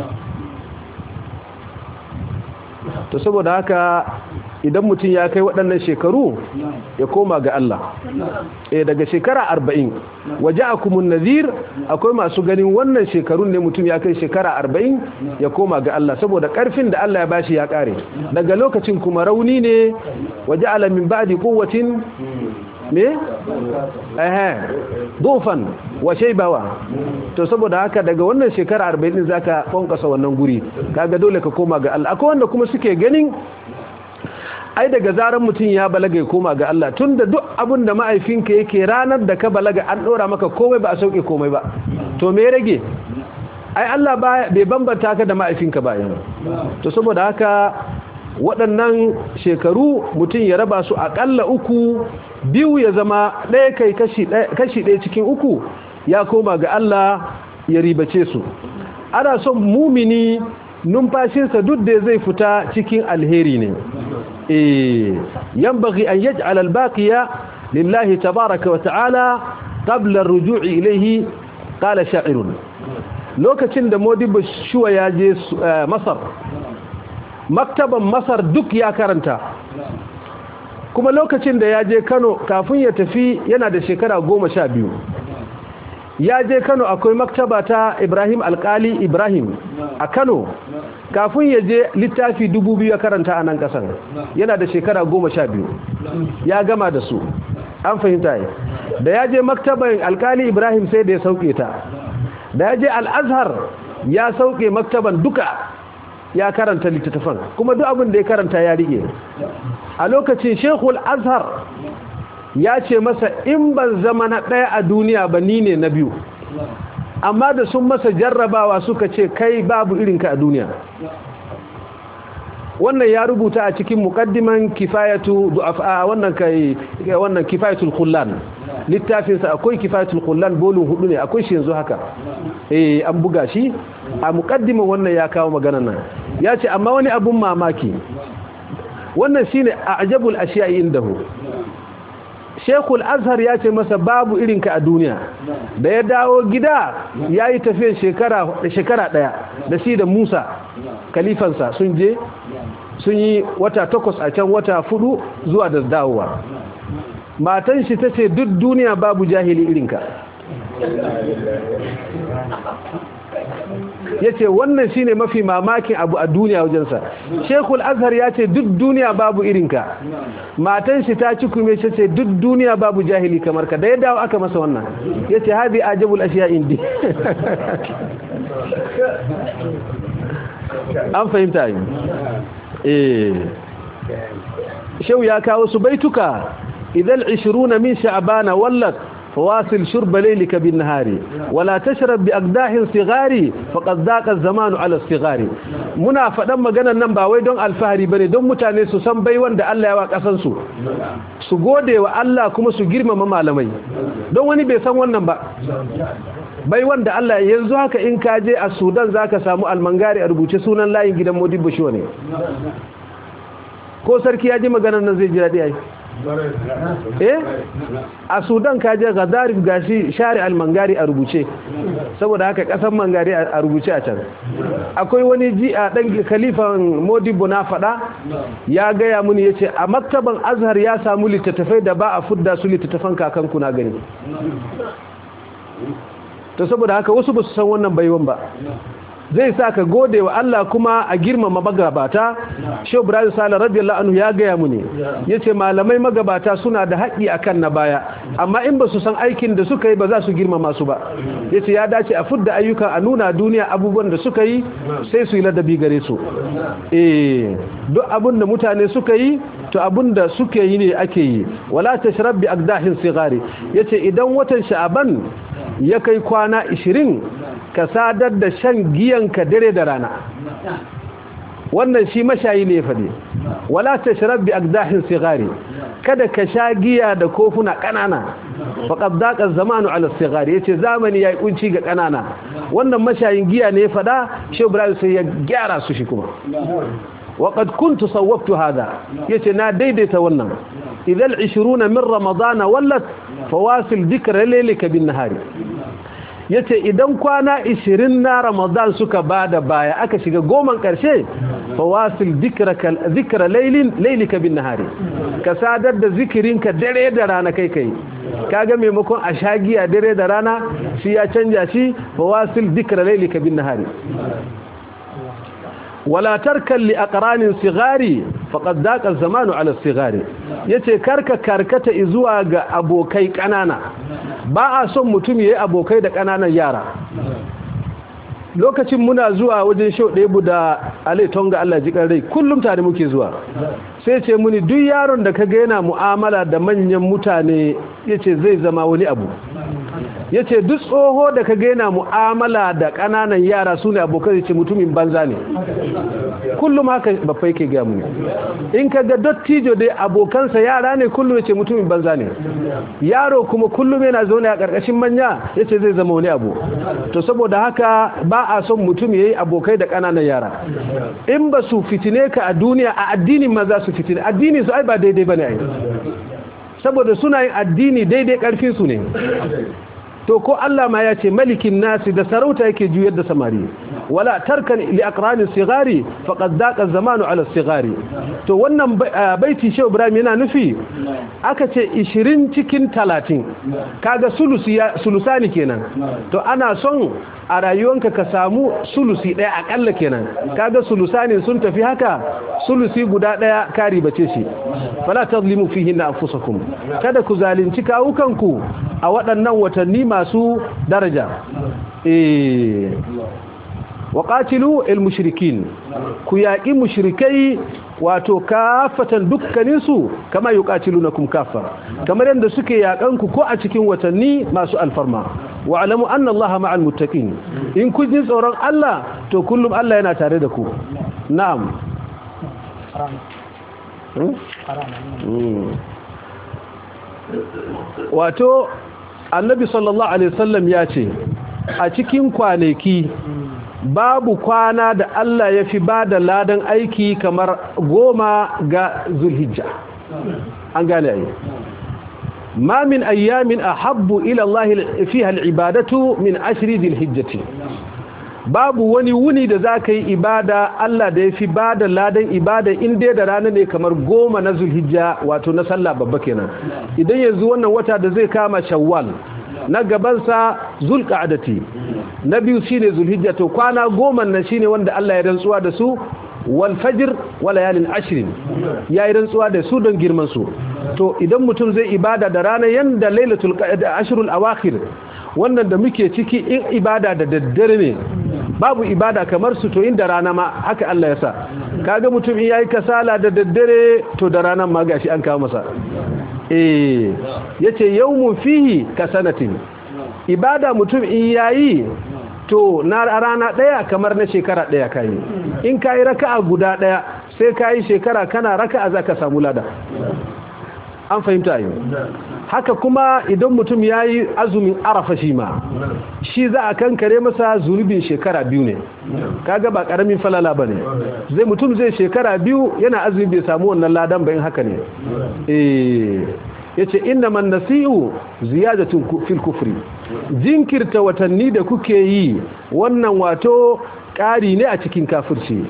to saboda haka idan mutum ya kai waɗannan shekaru ya koma ga Allah eh daga shekara arba'in waje akumun nazir akwai masu ganin wannan shekarun ne mutum ya kai shekara arba'in ya koma ga Allah saboda ƙarfin da Allah ya bashi ya ƙare daga lokacin kuma rauni ne waje alamin ba'di quwwatin me eh dufan wa shaybawa to saboda haka daga wannan shekara 40 din zaka konkasa wannan guri kaga dole ka koma ga Allah akwai wanda kuma suke ganin ai daga zaran mutum ya balaga ya koma ga Allah tunda duk abin da ma'aifinka yake ranar da ka balaga an dora maka komai ba a sauke komai ba to me rage ai Allah bai bambanta ka da ma'aifinka ba yanzu to saboda haka waɗannan shekaru mutum ya raba su aƙalla uku biyu ya zama ɗaya kai kashi ɗaya cikin uku ya koma ga Allah ya ribace su ana son mumini numfashinsa duk da zai fita cikin alheri ne eh yanbaghi an yaj'al al-baqiya lillahi tabaaraka wa ta'ala qabla ar-ruju'i ilayhi qala sha'irun lokacin da Modibo Shuwa ya je Masar maktaban Masar duk ya karanta kuma lokacin da ya je Kano kafin ya tafi yana da shekara goma sha biyu ya je Kano akwai maktaba ta Ibrahim Alkali Ibrahim a Kano kafin ya je littafi dubu biyu ya karanta a nan kasan yana da shekara goma sha biyu ya gama da su an fahimta yi da ya je maktaban Alkali Ibrahim sai da ya sauke ta da ya je Al-Azhar ya sauke maktaban duka ya karanta littattafan kuma duk abin da ya karanta ya rike a lokacin Sheikhul Azhar ya ce masa in ban zama na ɗaya a duniya ba ni ne na biyu amma da sun masa jarrabawa suka ce kai babu irinka a duniya wannan ya rubuta a cikin muqaddiman kifayatu du'afa wannan kai wannan kifayatul khullan littafin sa akwai kifayatul khullan bolin hudu ne akwai shi yanzu haka eh an buga shi a muqaddiman wannan ya kawo maganar nan ya ce amma wani abun mamaki wannan shine a'jabul ashiya'i indahu Shekul Azhar ya ce masa babu irinka a duniya da ya dawo gida ya yi tafiya shekara ɗaya da shi da Musa kalifansa sun je sun yi wata takwas a can wata fudu zuwa da dawowa matan shi ta ce duk duniya babu jahili irinka ya ce wannan shi ne mafi mamakin abu a duniya wajensa shekul azhar ya ce duk duniya babu irinka matan shi ta ci kume shi ce duk duniya babu jahili kamar ka da ya dawo aka masa wannan ya ce haɗi ajabul ashiya indi an fahimta yi eh shau ya kawo su baituka idan 20 min sha'bana wallat فواصل شرب ليلك بالنهار ولا تشرب بأقداح صغار فقد ذاق الزمان على الصغار muna faɗan maganar nan ba wai don alfahari bane don mutane su san bai wanda Allah ya wa kasan su su gode wa Allah kuma su girmama malamai don wani bai san wannan ba bai wanda Allah yanzu haka in ka je a Sudan zaka samu almangari a rubuce sunan layin gidan Modibo Show ne ko sarki ya ji maganar nan zai ji daɗi ai eh a sudan kaje gadarif gashi share al-mangari a rubuce saboda haka kasan mangari a rubuce a can akwai wani ji a dan khalifan modibo na fada ya gaya muni yace a maktaban azhar ya samu littattafai da ba a fudda su littattafan kakanku na gani to saboda haka wasu ba su san wannan baiwan ba zai sa ka gode wa Allah kuma a girmama magabata Shehu Ibrahim Sale radiyallahu anhu ya gaya mu ne yace malamai magabata suna da haƙi akan na baya amma in ba su san aikin da suka yi ba za su girmama su ba yace ya dace a fudda ayyuka a nuna duniya abubuwan da suka yi sai su yi ladabi gare su eh duk abin da mutane suka yi to abin da suke yi ne ake yi wala tashrab bi aqdahin sigari yace idan watan sha'aban ya kai kwana 20 ka sadar da shan giyanka dare da rana wannan shi mashayi ne fade wala tashrab bi aqdahin sigari kada ka sha giya da kofuna kanana faqad daqa zamanu ala sigari yace zamani yayi kunci ga kanana wannan mashayin giya ne fada shi Ibrahim sai ya gyara su shi kuma وقد كنت صوبت هذا yace na daidaita wannan idan 20 min ramadana wallat fawasil dhikra laylika bin nahari yace idan kwana 20 na ramadan suka bada baya aka shiga goman karshe fawasil dhikraka dhikra laylin laylika bin nahari ka sadar da zikirinka dare da rana kai kai kaga maimakon a shagiya dare da rana shi ya canja shi fawasil dhikra laylika bin nahari wala tarkan li aqranin sigari faqad daqa zamanu ala sigari yace karka karkata zuwa ga abokai kanana ba a son mutum yayi abokai da kananan yara lokacin muna zuwa wajen show ɗebu da alai tonga Allah ji rai kullum tare muke zuwa sai ce muni duk yaron da kaga yana mu'amala da manyan mutane yace zai zama wani abu yace duk tsoho da kaga yana mu'amala da kananan yara sune abokan yace mutumin banza ne kullum haka babba yake ga mu in kaga dottijo dai abokansa yara ne kullum yace mutumin banza ne yaro kuma kullum yana zaune a karkashin manya yace zai zama wani abu to saboda haka ba a son mutum yayi abokai da kananan yara in ba su fitine ka a duniya a addinin ma za su fitine addini su ai ba daidai bane ai saboda suna yin addini daidai karfin su ne to ko Allah ma ya ce malikin nasi da sarauta yake juyar da samari wala tarkan li aqrani sigari faqad daqa zamanu ala sigari to wannan baiti shehu ibrahim yana nufi aka ce 20 cikin 30 kaga sulusi sulusani kenan to ana son a rayuwanka ka samu sulusi daya akalla kenan kaga sulusani sun tafi haka sulusi guda daya kari bace shi fala tazlimu fihi anfusakum kada ku zalunci kawukanku a waɗannan watanni masu daraja eh waqatilu almushrikin ku yaqi mushrikai wato kafatan dukkanin su kama yuqatilunakum kaffa kamar yanda suke yakan ku ko a cikin watanni masu alfarma wa alamu anna allaha ma'al muttaqin in kun ji tsoron Allah to kullum Allah yana tare da ku na'am wato annabi sallallahu alaihi wasallam ya ce a cikin kwanaki babu kwana da Allah ya fi ba da ladan aiki kamar goma ga zulhijja an gane ayi ma min ayyamin ahabbu ila Allah fiha al'ibadatu min ashri dhilhijjati babu wani wuni da za ka yi ibada Allah da ya fi ba da ladan ibada inda da rana ne kamar goma na zulhijja wato na sallah babba kenan idan yanzu wannan wata da zai kama shawwal na gabansa zulqa'adati na biyu shine zulhijja to kwana goma nan shine wanda Allah ya rantsuwa da su wal fajr wa layalin ashrin ya yi rantsuwa da su don girman su to idan mutum zai ibada da rana yanda lailatul ashrul awakhir wannan da muke ciki in ibada da daddare ne babu ibada kamar su to inda rana ma haka Allah ya sa kaga mutum in yayi kasala da daddare to da ranan ma gashi an kawo masa eh yace yawmun fihi kasanatin ibada mutum in yayi to na rana daya kamar na shekara daya kai in kai raka'a guda daya sai kai shekara kana raka'a zaka samu lada an fahimta yau haka kuma idan mutum ya yi azumin arafa shi ma shi za a kankare masa zunubin shekara biyu ne kaga ba karamin falala ba ne zai mutum zai shekara biyu yana azumi bai samu wannan ladan bayan haka ne ya ce inna man nasi'u ziyadatun fil kufri jinkirta watanni da kuke yi wannan wato ƙari ne a cikin kafirci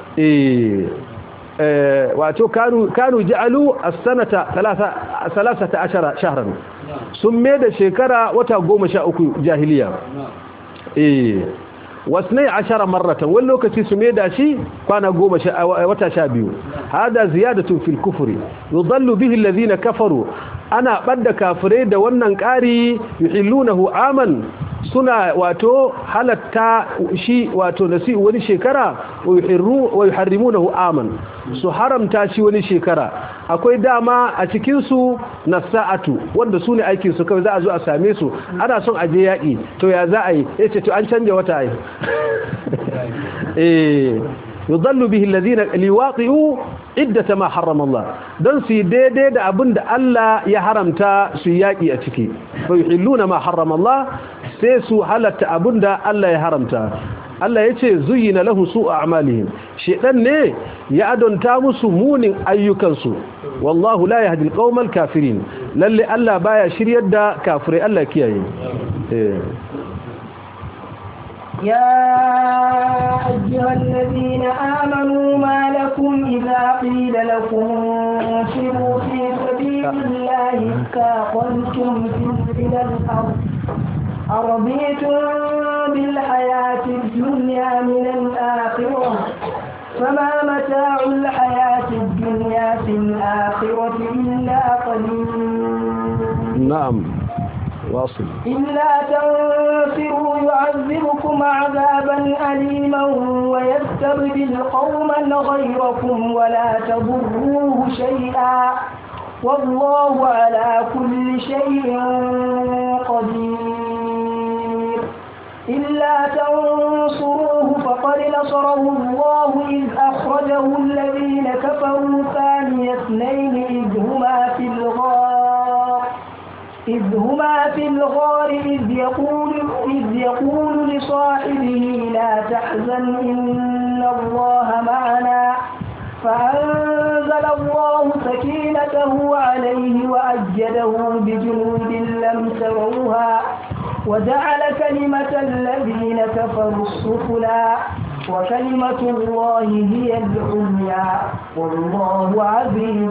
wato kanu ja'alu as-sanata 13 shahran sun me da shekara wata 13 jahiliya eh wasnai ashara marratan wani lokaci su me da shi kwana 10 wata 12 hada ziyadatu fil kufri yudallu bihi alladhina kafaru ana badda kafirai da wannan ƙari yuhillunahu aman suna wato halatta shi wato nasi wani shekara wa yuharrimunahu aman su haramta shi wani shekara akwai dama a cikin su nasa'atu wanda su ne aikin su kawai za a zo a same su ana son a je yaƙi to ya za a yi yace to an canja wata ai eh yudallu bihi alladhina liwaqi'u iddata ma harrama Allah dan su daidai da abin da Allah ya haramta su yaki a ciki fa yuhilluna ma harrama Allah sai su halatta abin da Allah ya haramta Allah ya ce zuyina lahu su a amalihim shedan ne ya adonta musu munin ayyukansu wallahu la yahdi alqawmal kafirin lalle Allah baya shiryar da kafirai Allah kiyaye eh يا أيها الذين آمنوا ما لكم إذا قيل لكم انفروا في سبيل الله اثاقلتم إلى الأرض أرضيتم بالحياة الدنيا من الآخرة فما متاع الحياة الدنيا في الآخرة إلا قليل نعم واصل إلا تنفروا يعذبكم عذابا أليما ويستبدل قوما غيركم ولا تضروه شيئا والله على كل شيء قدير إلا تنصروه فقد نصره الله إذ أخرجه الذين كفروا ثاني اثنين إذ هما في الغار إذ هما في الغار إذ يقول, إذ يقول لصاحبه لا تحزن إن الله معنا فأنزل الله سكينته عليه وأجده بجنود لم تروها وجعل كلمة الذين كفروا السفلى وكلمة الله هي العليا والله عزيز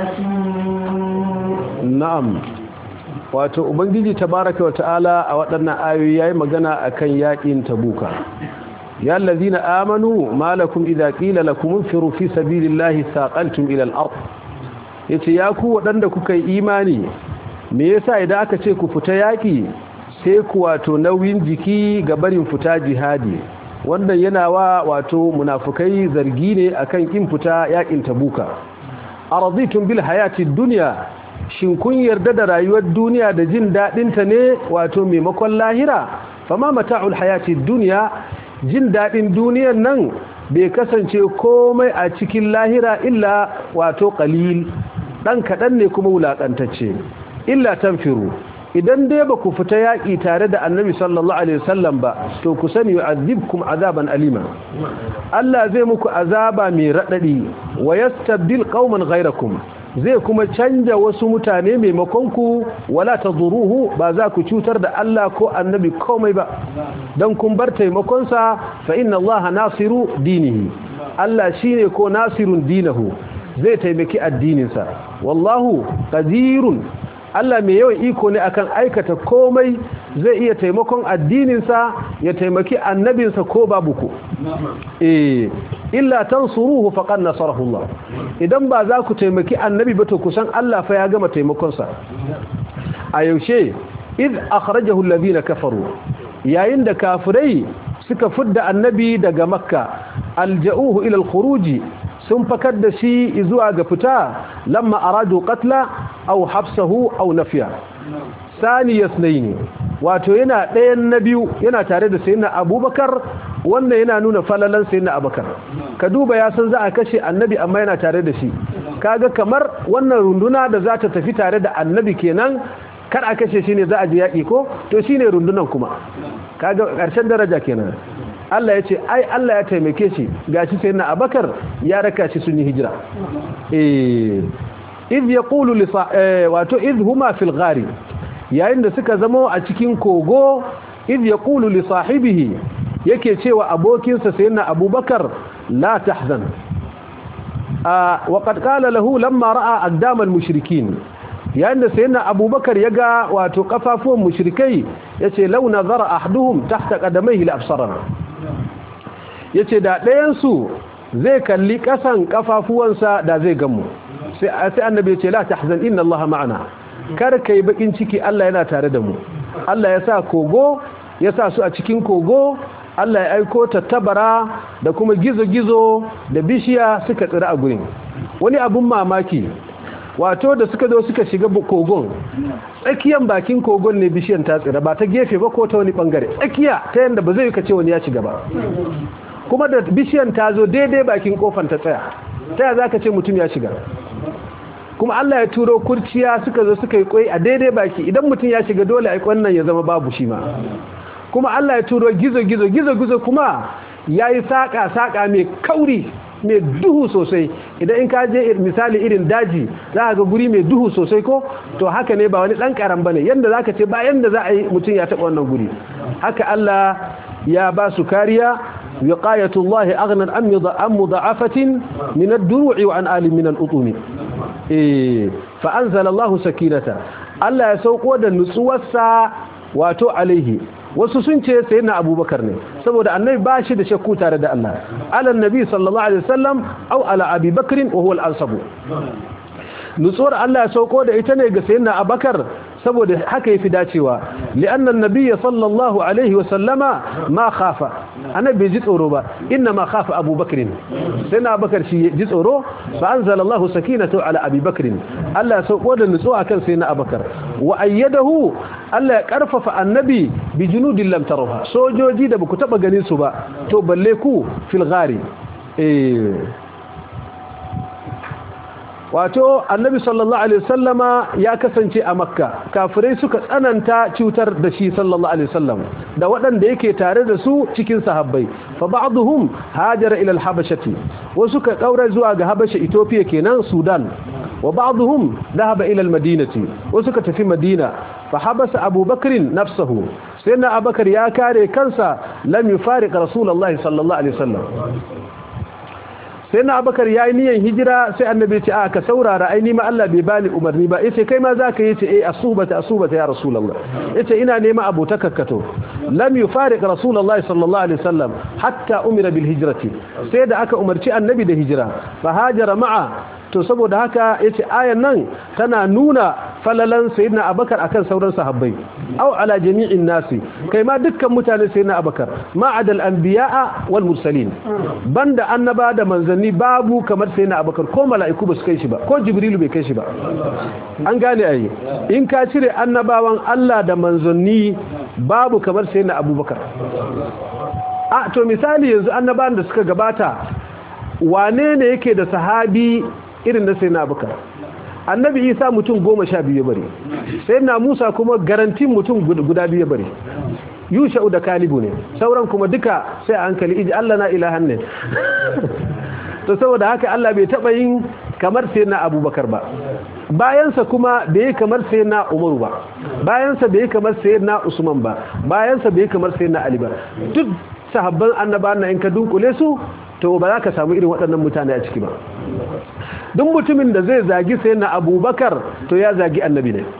حكيم na'am wato ubangiji tabaraka wa ta'ala a waɗannan ayoyi yayi magana akan yakin tabuka ya allazina amanu malakum idza qila lakum infiru fi sabilillahi saqaltum ila al-ard yace ya ku waɗanda kuka yi imani me yasa idan aka ce ku fita yaki sai ku wato nauyin jiki ga barin fita jihadi wannan yana wa wato munafukai zargi ne akan kin fita yakin tabuka araditum bil hayati dunya shin kun yarda da rayuwar duniya da jin daɗinta ne wato maimakon lahira fama mata'ul hayati duniya jin daɗin duniyar nan bai kasance komai a cikin lahira illa wato qalil dan kaɗan ne kuma wulaƙantacce illa tanfiru idan dai ba ku fita yaƙi tare da annabi sallallahu alaihi wasallam ba to ku sani yu'adhibkum azaban alima Allah zai muku azaba mai raɗaɗi wa yastabdil qauman ghayrakum zai kuma canja wasu mutane maimakon ku wala taduruhu ba za ku cutar da Allah ko annabi komai ba dan kun bar taimakon sa fa inna Allah nasiru dinihi Allah shine ko nasirun dinahu zai taimaki addininsa wallahu qadirun Allah mai yawan iko ne akan aikata komai zai iya taimakon addininsa ya taimaki annabinsa ko babu ku eh illa tansuruhu faqad nasarahu Allah idan ba za ku taimaki annabi ba to kusan Allah fa ya gama taimakon sa a yaushe id akhrajahu alladhina kafaru yayin da kafirai suka fidda annabi daga makka alja'uhu ila alkhuruji sun fakar da shi zuwa ga fita lamma aradu qatla aw habsahu aw nafiya sani yasnaini wato yana ɗayan na biyu yana tare da sayyidina abubakar wannan yana nuna falalan sayyidina abubakar ka duba ya san za a kashe annabi amma yana tare da shi kaga kamar wannan runduna da za ta tafi tare da annabi kenan kar a kashe shi ne za a ji yaƙi ko to shine rundunan kuma kaga ƙarshen daraja kenan Allah ya ce ai Allah ya taimake shi gashi sai na Abakar ya raka shi sun yi hijira eh iz yaqulu li wato iz huma fil ghari yayin da suka zama a cikin kogo iz yaqulu li sahibihi yake cewa abokinsa sayyidina Abubakar la tahzan wa qad qala lahu lamma ra'a aqdam al mushrikin yayin da sayyidina Abubakar yaga wato kafafuwan mushrikai yace law nazara ahduhum tahta qadamayhi la absarana ya ce da ɗayansu zai kalli ƙasan ƙafafuwansa da zai gamu sai annabi ya ce la tahzan inna Allah ma'ana kar ka yi bakin ciki Allah yana tare da mu Allah ya sa kogo ya sa su a cikin kogo Allah ya aiko tattabara da kuma gizo-gizo da bishiya suka tsira a gurin wani abun mamaki wato da suka zo suka shiga kogon tsakiyan bakin kogon ne bishiyan ta tsira ba ta gefe ba ko ta wani bangare tsakiya ta yanda ba zai yi kace wani ya shiga ba kuma da bishiyan ta zo daidai bakin kofan ta tsaya ta ya zaka ce mutum ya shiga kuma Allah ya turo kurciya suka zo suka yi kwai a daidai baki idan mutum ya shiga dole a wannan ya zama babu shi ma kuma Allah ya turo gizo gizo gizo gizo kuma yayi saka saka mai kauri mai duhu sosai idan in ka je misali irin daji za ga guri mai duhu sosai ko to haka ne ba wani dan karan bane yanda zaka ce ba yanda za a yi mutum ya taba wannan guri haka Allah ya ba su kariya wiqayatullahi aghnan am yudha'am mudha'afatin min ad-duru'i wa an alim min al-utumi eh fa anzala Allahu sakinata Allah ya sauko da nutsuwarsa wato alaihi wasu sun ce sayyidina abubakar ne saboda annabi ba shi da shakku tare da Allah ala nabi sallallahu alaihi wasallam au ala abi bakrin wa huwa al-ansabu nutsuwar Allah ya sauko da ita ne ga sayyidina abubakar saboda haka yafi dacewa li'anna an-nabiy sallallahu alaihi wasallama ma khafa annabi ji tsoro ba inna ma khafa abubakar sayyidina abubakar shi ji tsoro fa anzala Allahu sakinatu ala abi bakr Allah ya sauko da nutsuwa kan sayyidina abubakar wa ayyadahu Allah ya karfafa annabi bi junudin lam tarawha sojoji da baku taba ganin su ba to balle ku fil ghari eh wato annabi sallallahu alaihi wasallama ya kasance a makka kafirai suka tsananta cutar da shi sallallahu alaihi wasallam da waɗanda yake tare da su cikin sahabbai fa ba'dhum hajara ila al-habashati wasu ka kaura zuwa ga habasha ethiopia kenan sudan wa ba'dhum dhahaba ila al-madinati wasu ka tafi madina fa habasa abubakar nafsuhu sayyidina abubakar ya kare kansa lam yufariq rasulullahi sallallahu alaihi wasallam sai na abakar ya yi niyan hijira sai annabi ce a ka saurara aini ma Allah bai bani umarni ba yace kai ma zaka yi ce eh asubata asubata ya rasulullah yace ina nema abota kakkato lam yufariq rasulullah sallallahu alaihi wasallam hatta umira bil hijrati sai da aka umarci annabi da hijira fa hajara ma'a to saboda haka yace ayan nan tana nuna falalan sayyidina abakar akan sauran sahabbai aw ala jami'in nasi kai ma dukkan mutane sayyidina abakar ma adal anbiya'a wal mursalin banda annaba da manzanni babu kamar sayyidina abakar ko mala'iku ba su kai shi ba ko jibrilu bai kai shi ba an gane ayi in ka cire annabawan Allah da manzanni babu kamar sayyidina abubakar a to misali yanzu annabawan da suka gabata wane ne yake da sahabi irin da sayyidina abubakar annabi isa mutum goma sha biyu bari sai na musa kuma garantin mutum guda biyu bari yusha'u da kalibu ne sauran kuma duka sai a hankali iji allah na ilahan ne to saboda haka allah bai taɓa yin kamar sai na abubakar ba bayansa kuma bai yi kamar sai na umaru ba bayansa bai yi kamar sai na usman ba bayansa bai yi kamar sai na ali ba duk sahabban annaba na in ka dunkule su to ba za ka samu irin waɗannan mutane a ciki ba duk mutumin da zai zagi sai na abubakar to ya zagi annabi ne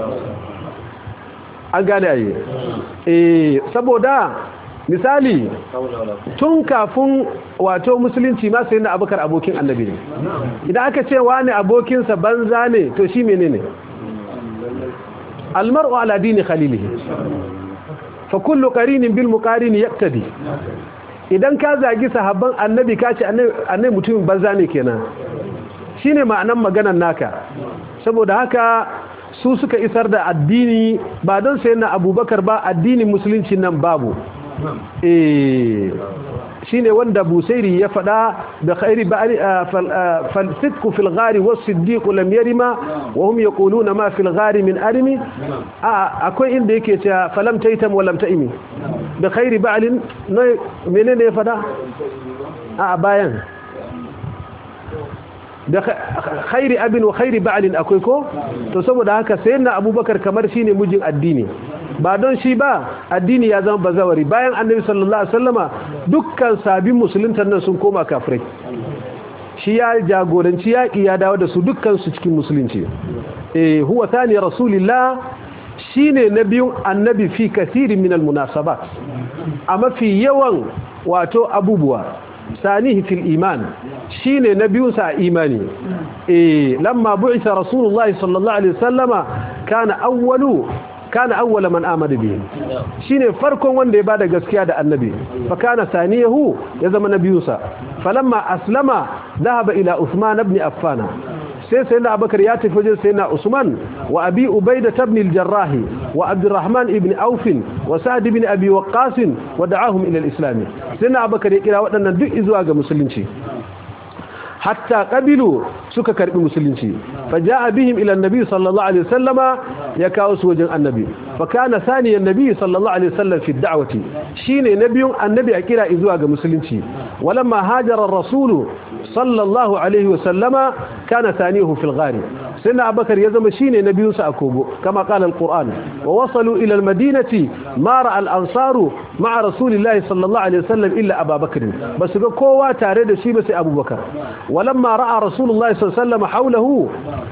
an gane ayi eh saboda misali tun kafin wato musulunci ma sai na abubakar abokin annabi ne idan aka ce wani abokinsa banza ne to shi menene almar'u ala dini khalilihi fa kullu qarinin bil muqarini yaqtadi idan ka zagi sahabban annabi ka ce annabi mutumin banza ne kenan shine ma'anan maganar naka saboda haka su suka isar da addini ba don sai na abubakar ba addinin musulunci nan babu eh shine wanda busairi ya fada da khairi ba'ali falsidku fil ghari was siddiq lam yarima wa hum yaquluna ma fil ghari min arimi akwai inda yake cewa falam taitam wa lam taimi da khairi ba'alin menene ya fada a bayan da khairi abin wa khairi ba'alin akwai ko to saboda haka sayyidina abubakar kamar shine mijin addini ba don shi ba addini ya zama bazawari bayan annabi sallallahu alaihi wasallama dukkan sabin musuluntan nan sun koma kafirai shi ya jagoranci yaƙi ya dawo da su dukkan su cikin musulunci eh huwa thani rasulillah shine nabiyun annabi fi kathirin min almunasabat a mafi yawan wato abubuwa sanihi fil iman shine nabiyunsa a imani eh lamma bu'itha rasulullahi sallallahu alaihi wasallama kana awwalu kana awwala man amana bihi shine farkon wanda ya bada gaskiya da annabi fa kana saniyahu ya zama nabiyunsa falamma aslama dhahaba ila uthman ibn affan sai sai na abakar ya tafi wajen sai na usman wa abi ubaida ibn al-jarrah wa abdurrahman ibn auf wa sa'd ibn abi waqqas wa da'ahum ila al-islam sai na abakar ya kira waɗannan duk zuwa ga musulunci hatta qabilu suka karbi musulunci faja'a bihim ila annabi sallallahu alaihi wasallama ya kawo su wajen annabi fa kana thaniyan nabi sallallahu alaihi wasallam fi da'wati shine nabiyun annabi a kira zuwa ga musulunci walamma hajara ar-rasul sallallahu alaihi wasallama kana thanihu fil ghari سيدنا أبو بكر يزم شيني نبي سأكوبو كما قال القرآن ووصلوا إلى المدينة ما رأى الأنصار مع رسول الله صلى الله عليه وسلم إلا أبا بكر بس كوا تاريد شي بس أبو بكر ولما رأى رسول الله صلى الله عليه وسلم حوله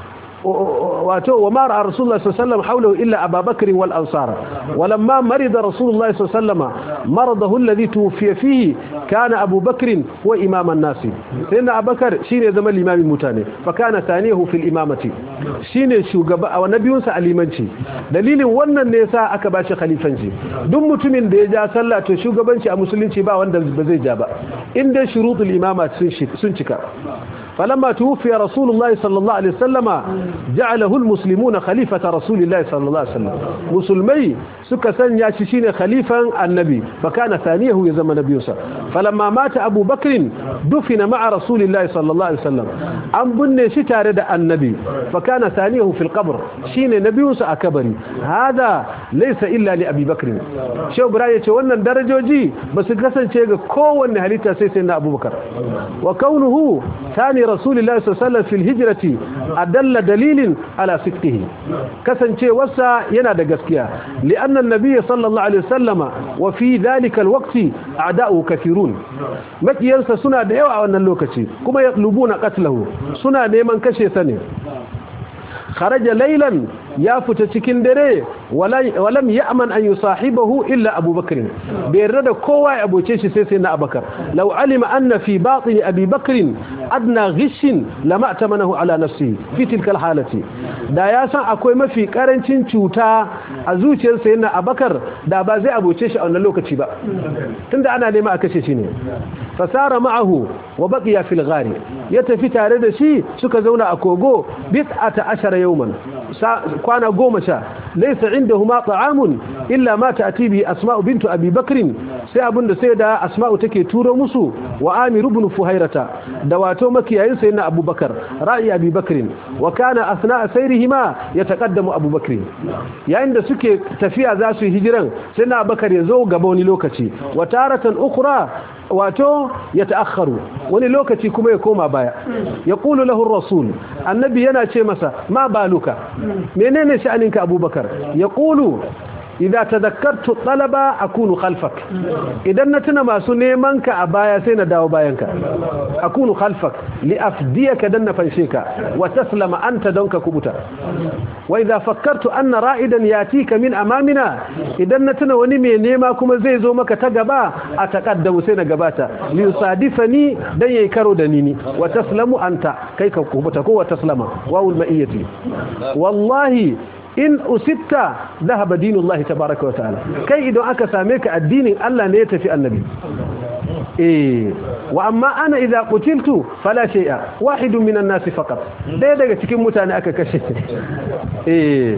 وما رأى رسول الله صلى الله عليه وسلم حوله إلا أبا بكر والأنصار ولما مرض رسول الله صلى الله عليه وسلم مرضه الذي توفي فيه كان أبو بكر هو إمام الناس سيدنا أبو بكر شين زمن الإمام المتاني فكان ثانيه في الإمامة شين شوغبا أو نبي سأليمانشي دليل wannan ne yasa aka bashi khalifanci duk mutumin da ya ja sallah to shugabanci a musulunci ba wanda ba zai ja ba inda shurutul imama sun cika فلما توفي رسول الله صلى الله عليه وسلم جعله المسلمون خليفة رسول الله صلى الله عليه وسلم مسلمي سكسن ياششين خليفة النبي فكان ثانيه يزم نبي فلما مات أبو بكر دفن مع رسول الله صلى الله عليه وسلم أم بني شتارد النبي فكان ثانيه في القبر شين نبي أكبري هذا ليس إلا لأبي بكر شو براية وانا درجوجي بس كسن شيء كون هليتا سيسنا أبو بكر وكونه ثاني رسول الله صلى الله عليه وسلم في الهجرة أدل دليل على صدقه كسن شيء وسا ينادى قسكيا لأن النبي صلى الله عليه وسلم وفي ذلك الوقت أعداؤه كثيرون مكي ينسى سنة ديوة أن اللوكتي كما يطلبون قتله سنة نيمان كشي ثاني خرج ليلا ya fita cikin dare walam ya'man an yusahibahu illa Abu Bakr bai yarda da kowa ya abuce shi sai sai na Abubakar law alima anna fi batin Abi Bakr adna ghishin lama tamanahu ala nafsihi fi tilka alhalati da ya san akwai mafi karancin cuta a zuciyar sa yana Abubakar da ba zai abuce shi a wannan lokaci ba tunda ana nema a kashe shi ne fasara ma'ahu wa baqiya fil ghari ya tafi tare da shi suka zauna a kogo bis'ata ashara yawman kwana goma sha laisa indahuma ta'amun illa ma ta'ti bi asma'u bintu abi bakr sai abinda sai da asma'u take turo musu wa amir ibn fuhairata da wato makiyayin sayyidina abubakar ra'i abi bakr wa kana asna'a sayrihima yataqaddamu abubakar yayin da suke tafiya za su yi hijiran sayyidina abubakar ya zo gaba wani lokaci wa taratan ukhra wato ya ta'akharu wani lokaci kuma ya koma baya ya ƙulu lahun rasul annabi yana ce masa ma baluka menene sha'aninka abubakar ya ƙulu idza tadhakkartu talaba akunu khalfak idan na tuna masu neman ka a baya sai na dawo bayanka akunu khalfak li afdiyaka dan na fanshe ka wa taslama anta don ka kubuta wa idza fakkartu anna ra'idan yatika min amamina idan na tuna wani mai nema kuma zai zo maka ta gaba a taqaddamu sai na gabata li yusadifani dan yayi karo da nini wa taslamu anta kai ka kubuta ko wa taslama wawul ma'iyati wallahi in usitta dhahaba dinullahi tabaaraka wa ta'ala kai idan aka same ka addinin Allah ne ya tafi annabi eh wa amma ana idza qutiltu fala shay'a wahidun minan nasi faqat dai daga cikin mutane aka kashe eh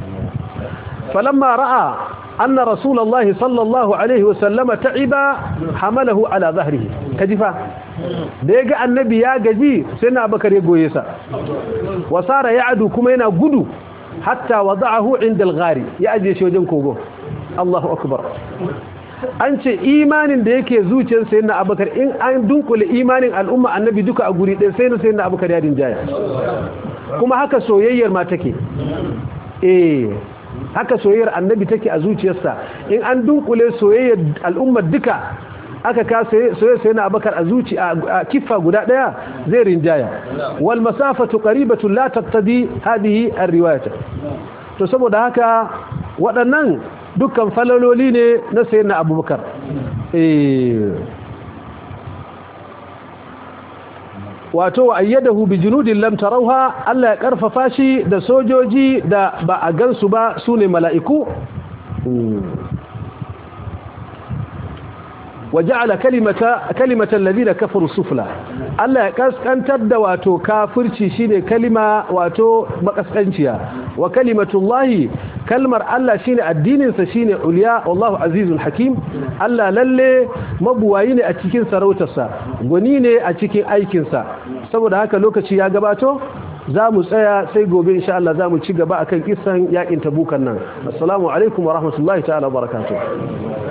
falamma ra'a anna rasulullahi sallallahu alaihi wa sallama ta'iba hamalahu ala dhahrihi kajifa da ya ga annabi ya gaji sai na bakar ya goye sa wasara ya'du kuma yana gudu hatta wada'ahu inda al-ghari ya aje shi wajen kogo Allahu akbar an ce imanin da yake zuciyar sayyidina Abubakar in an dunkule imanin al'umma annabi duka a guri ɗaya sai na sayyidina Abubakar ya dinjaya kuma haka soyayyar ma take eh haka soyayyar annabi take a zuciyarsa in an dunkule soyayyar al'umma duka aka ka soye sai na abakar a zuci a kiffa guda daya zai rinjaya wal masafatu qaribatun la taqtadi hadhihi ar-riwayata to saboda haka waɗannan dukkan falaloli ne na sayyidina abubakar eh wato wa ayyadahu bi junudin lam tarawha Allah ya karfafa shi da sojoji da ba a gansu ba sune mala'iku وجعل كلمة كلمة الذين كفروا السفلى الله يكسكنتر da wato kafirci shine kalima wato makaskanciya wa kalimatullah kalmar Allah shine addinin sa shine uliya wallahu azizul hakim Allah lalle mabuwayi ne a cikin sarautarsa gwani ne a cikin aikin sa saboda haka lokaci ya gabato za mu tsaya sai gobe insha Allah za mu ci gaba akan kisan yakin tabukan nan assalamu alaikum wa rahmatullahi ta'ala wa barakatuh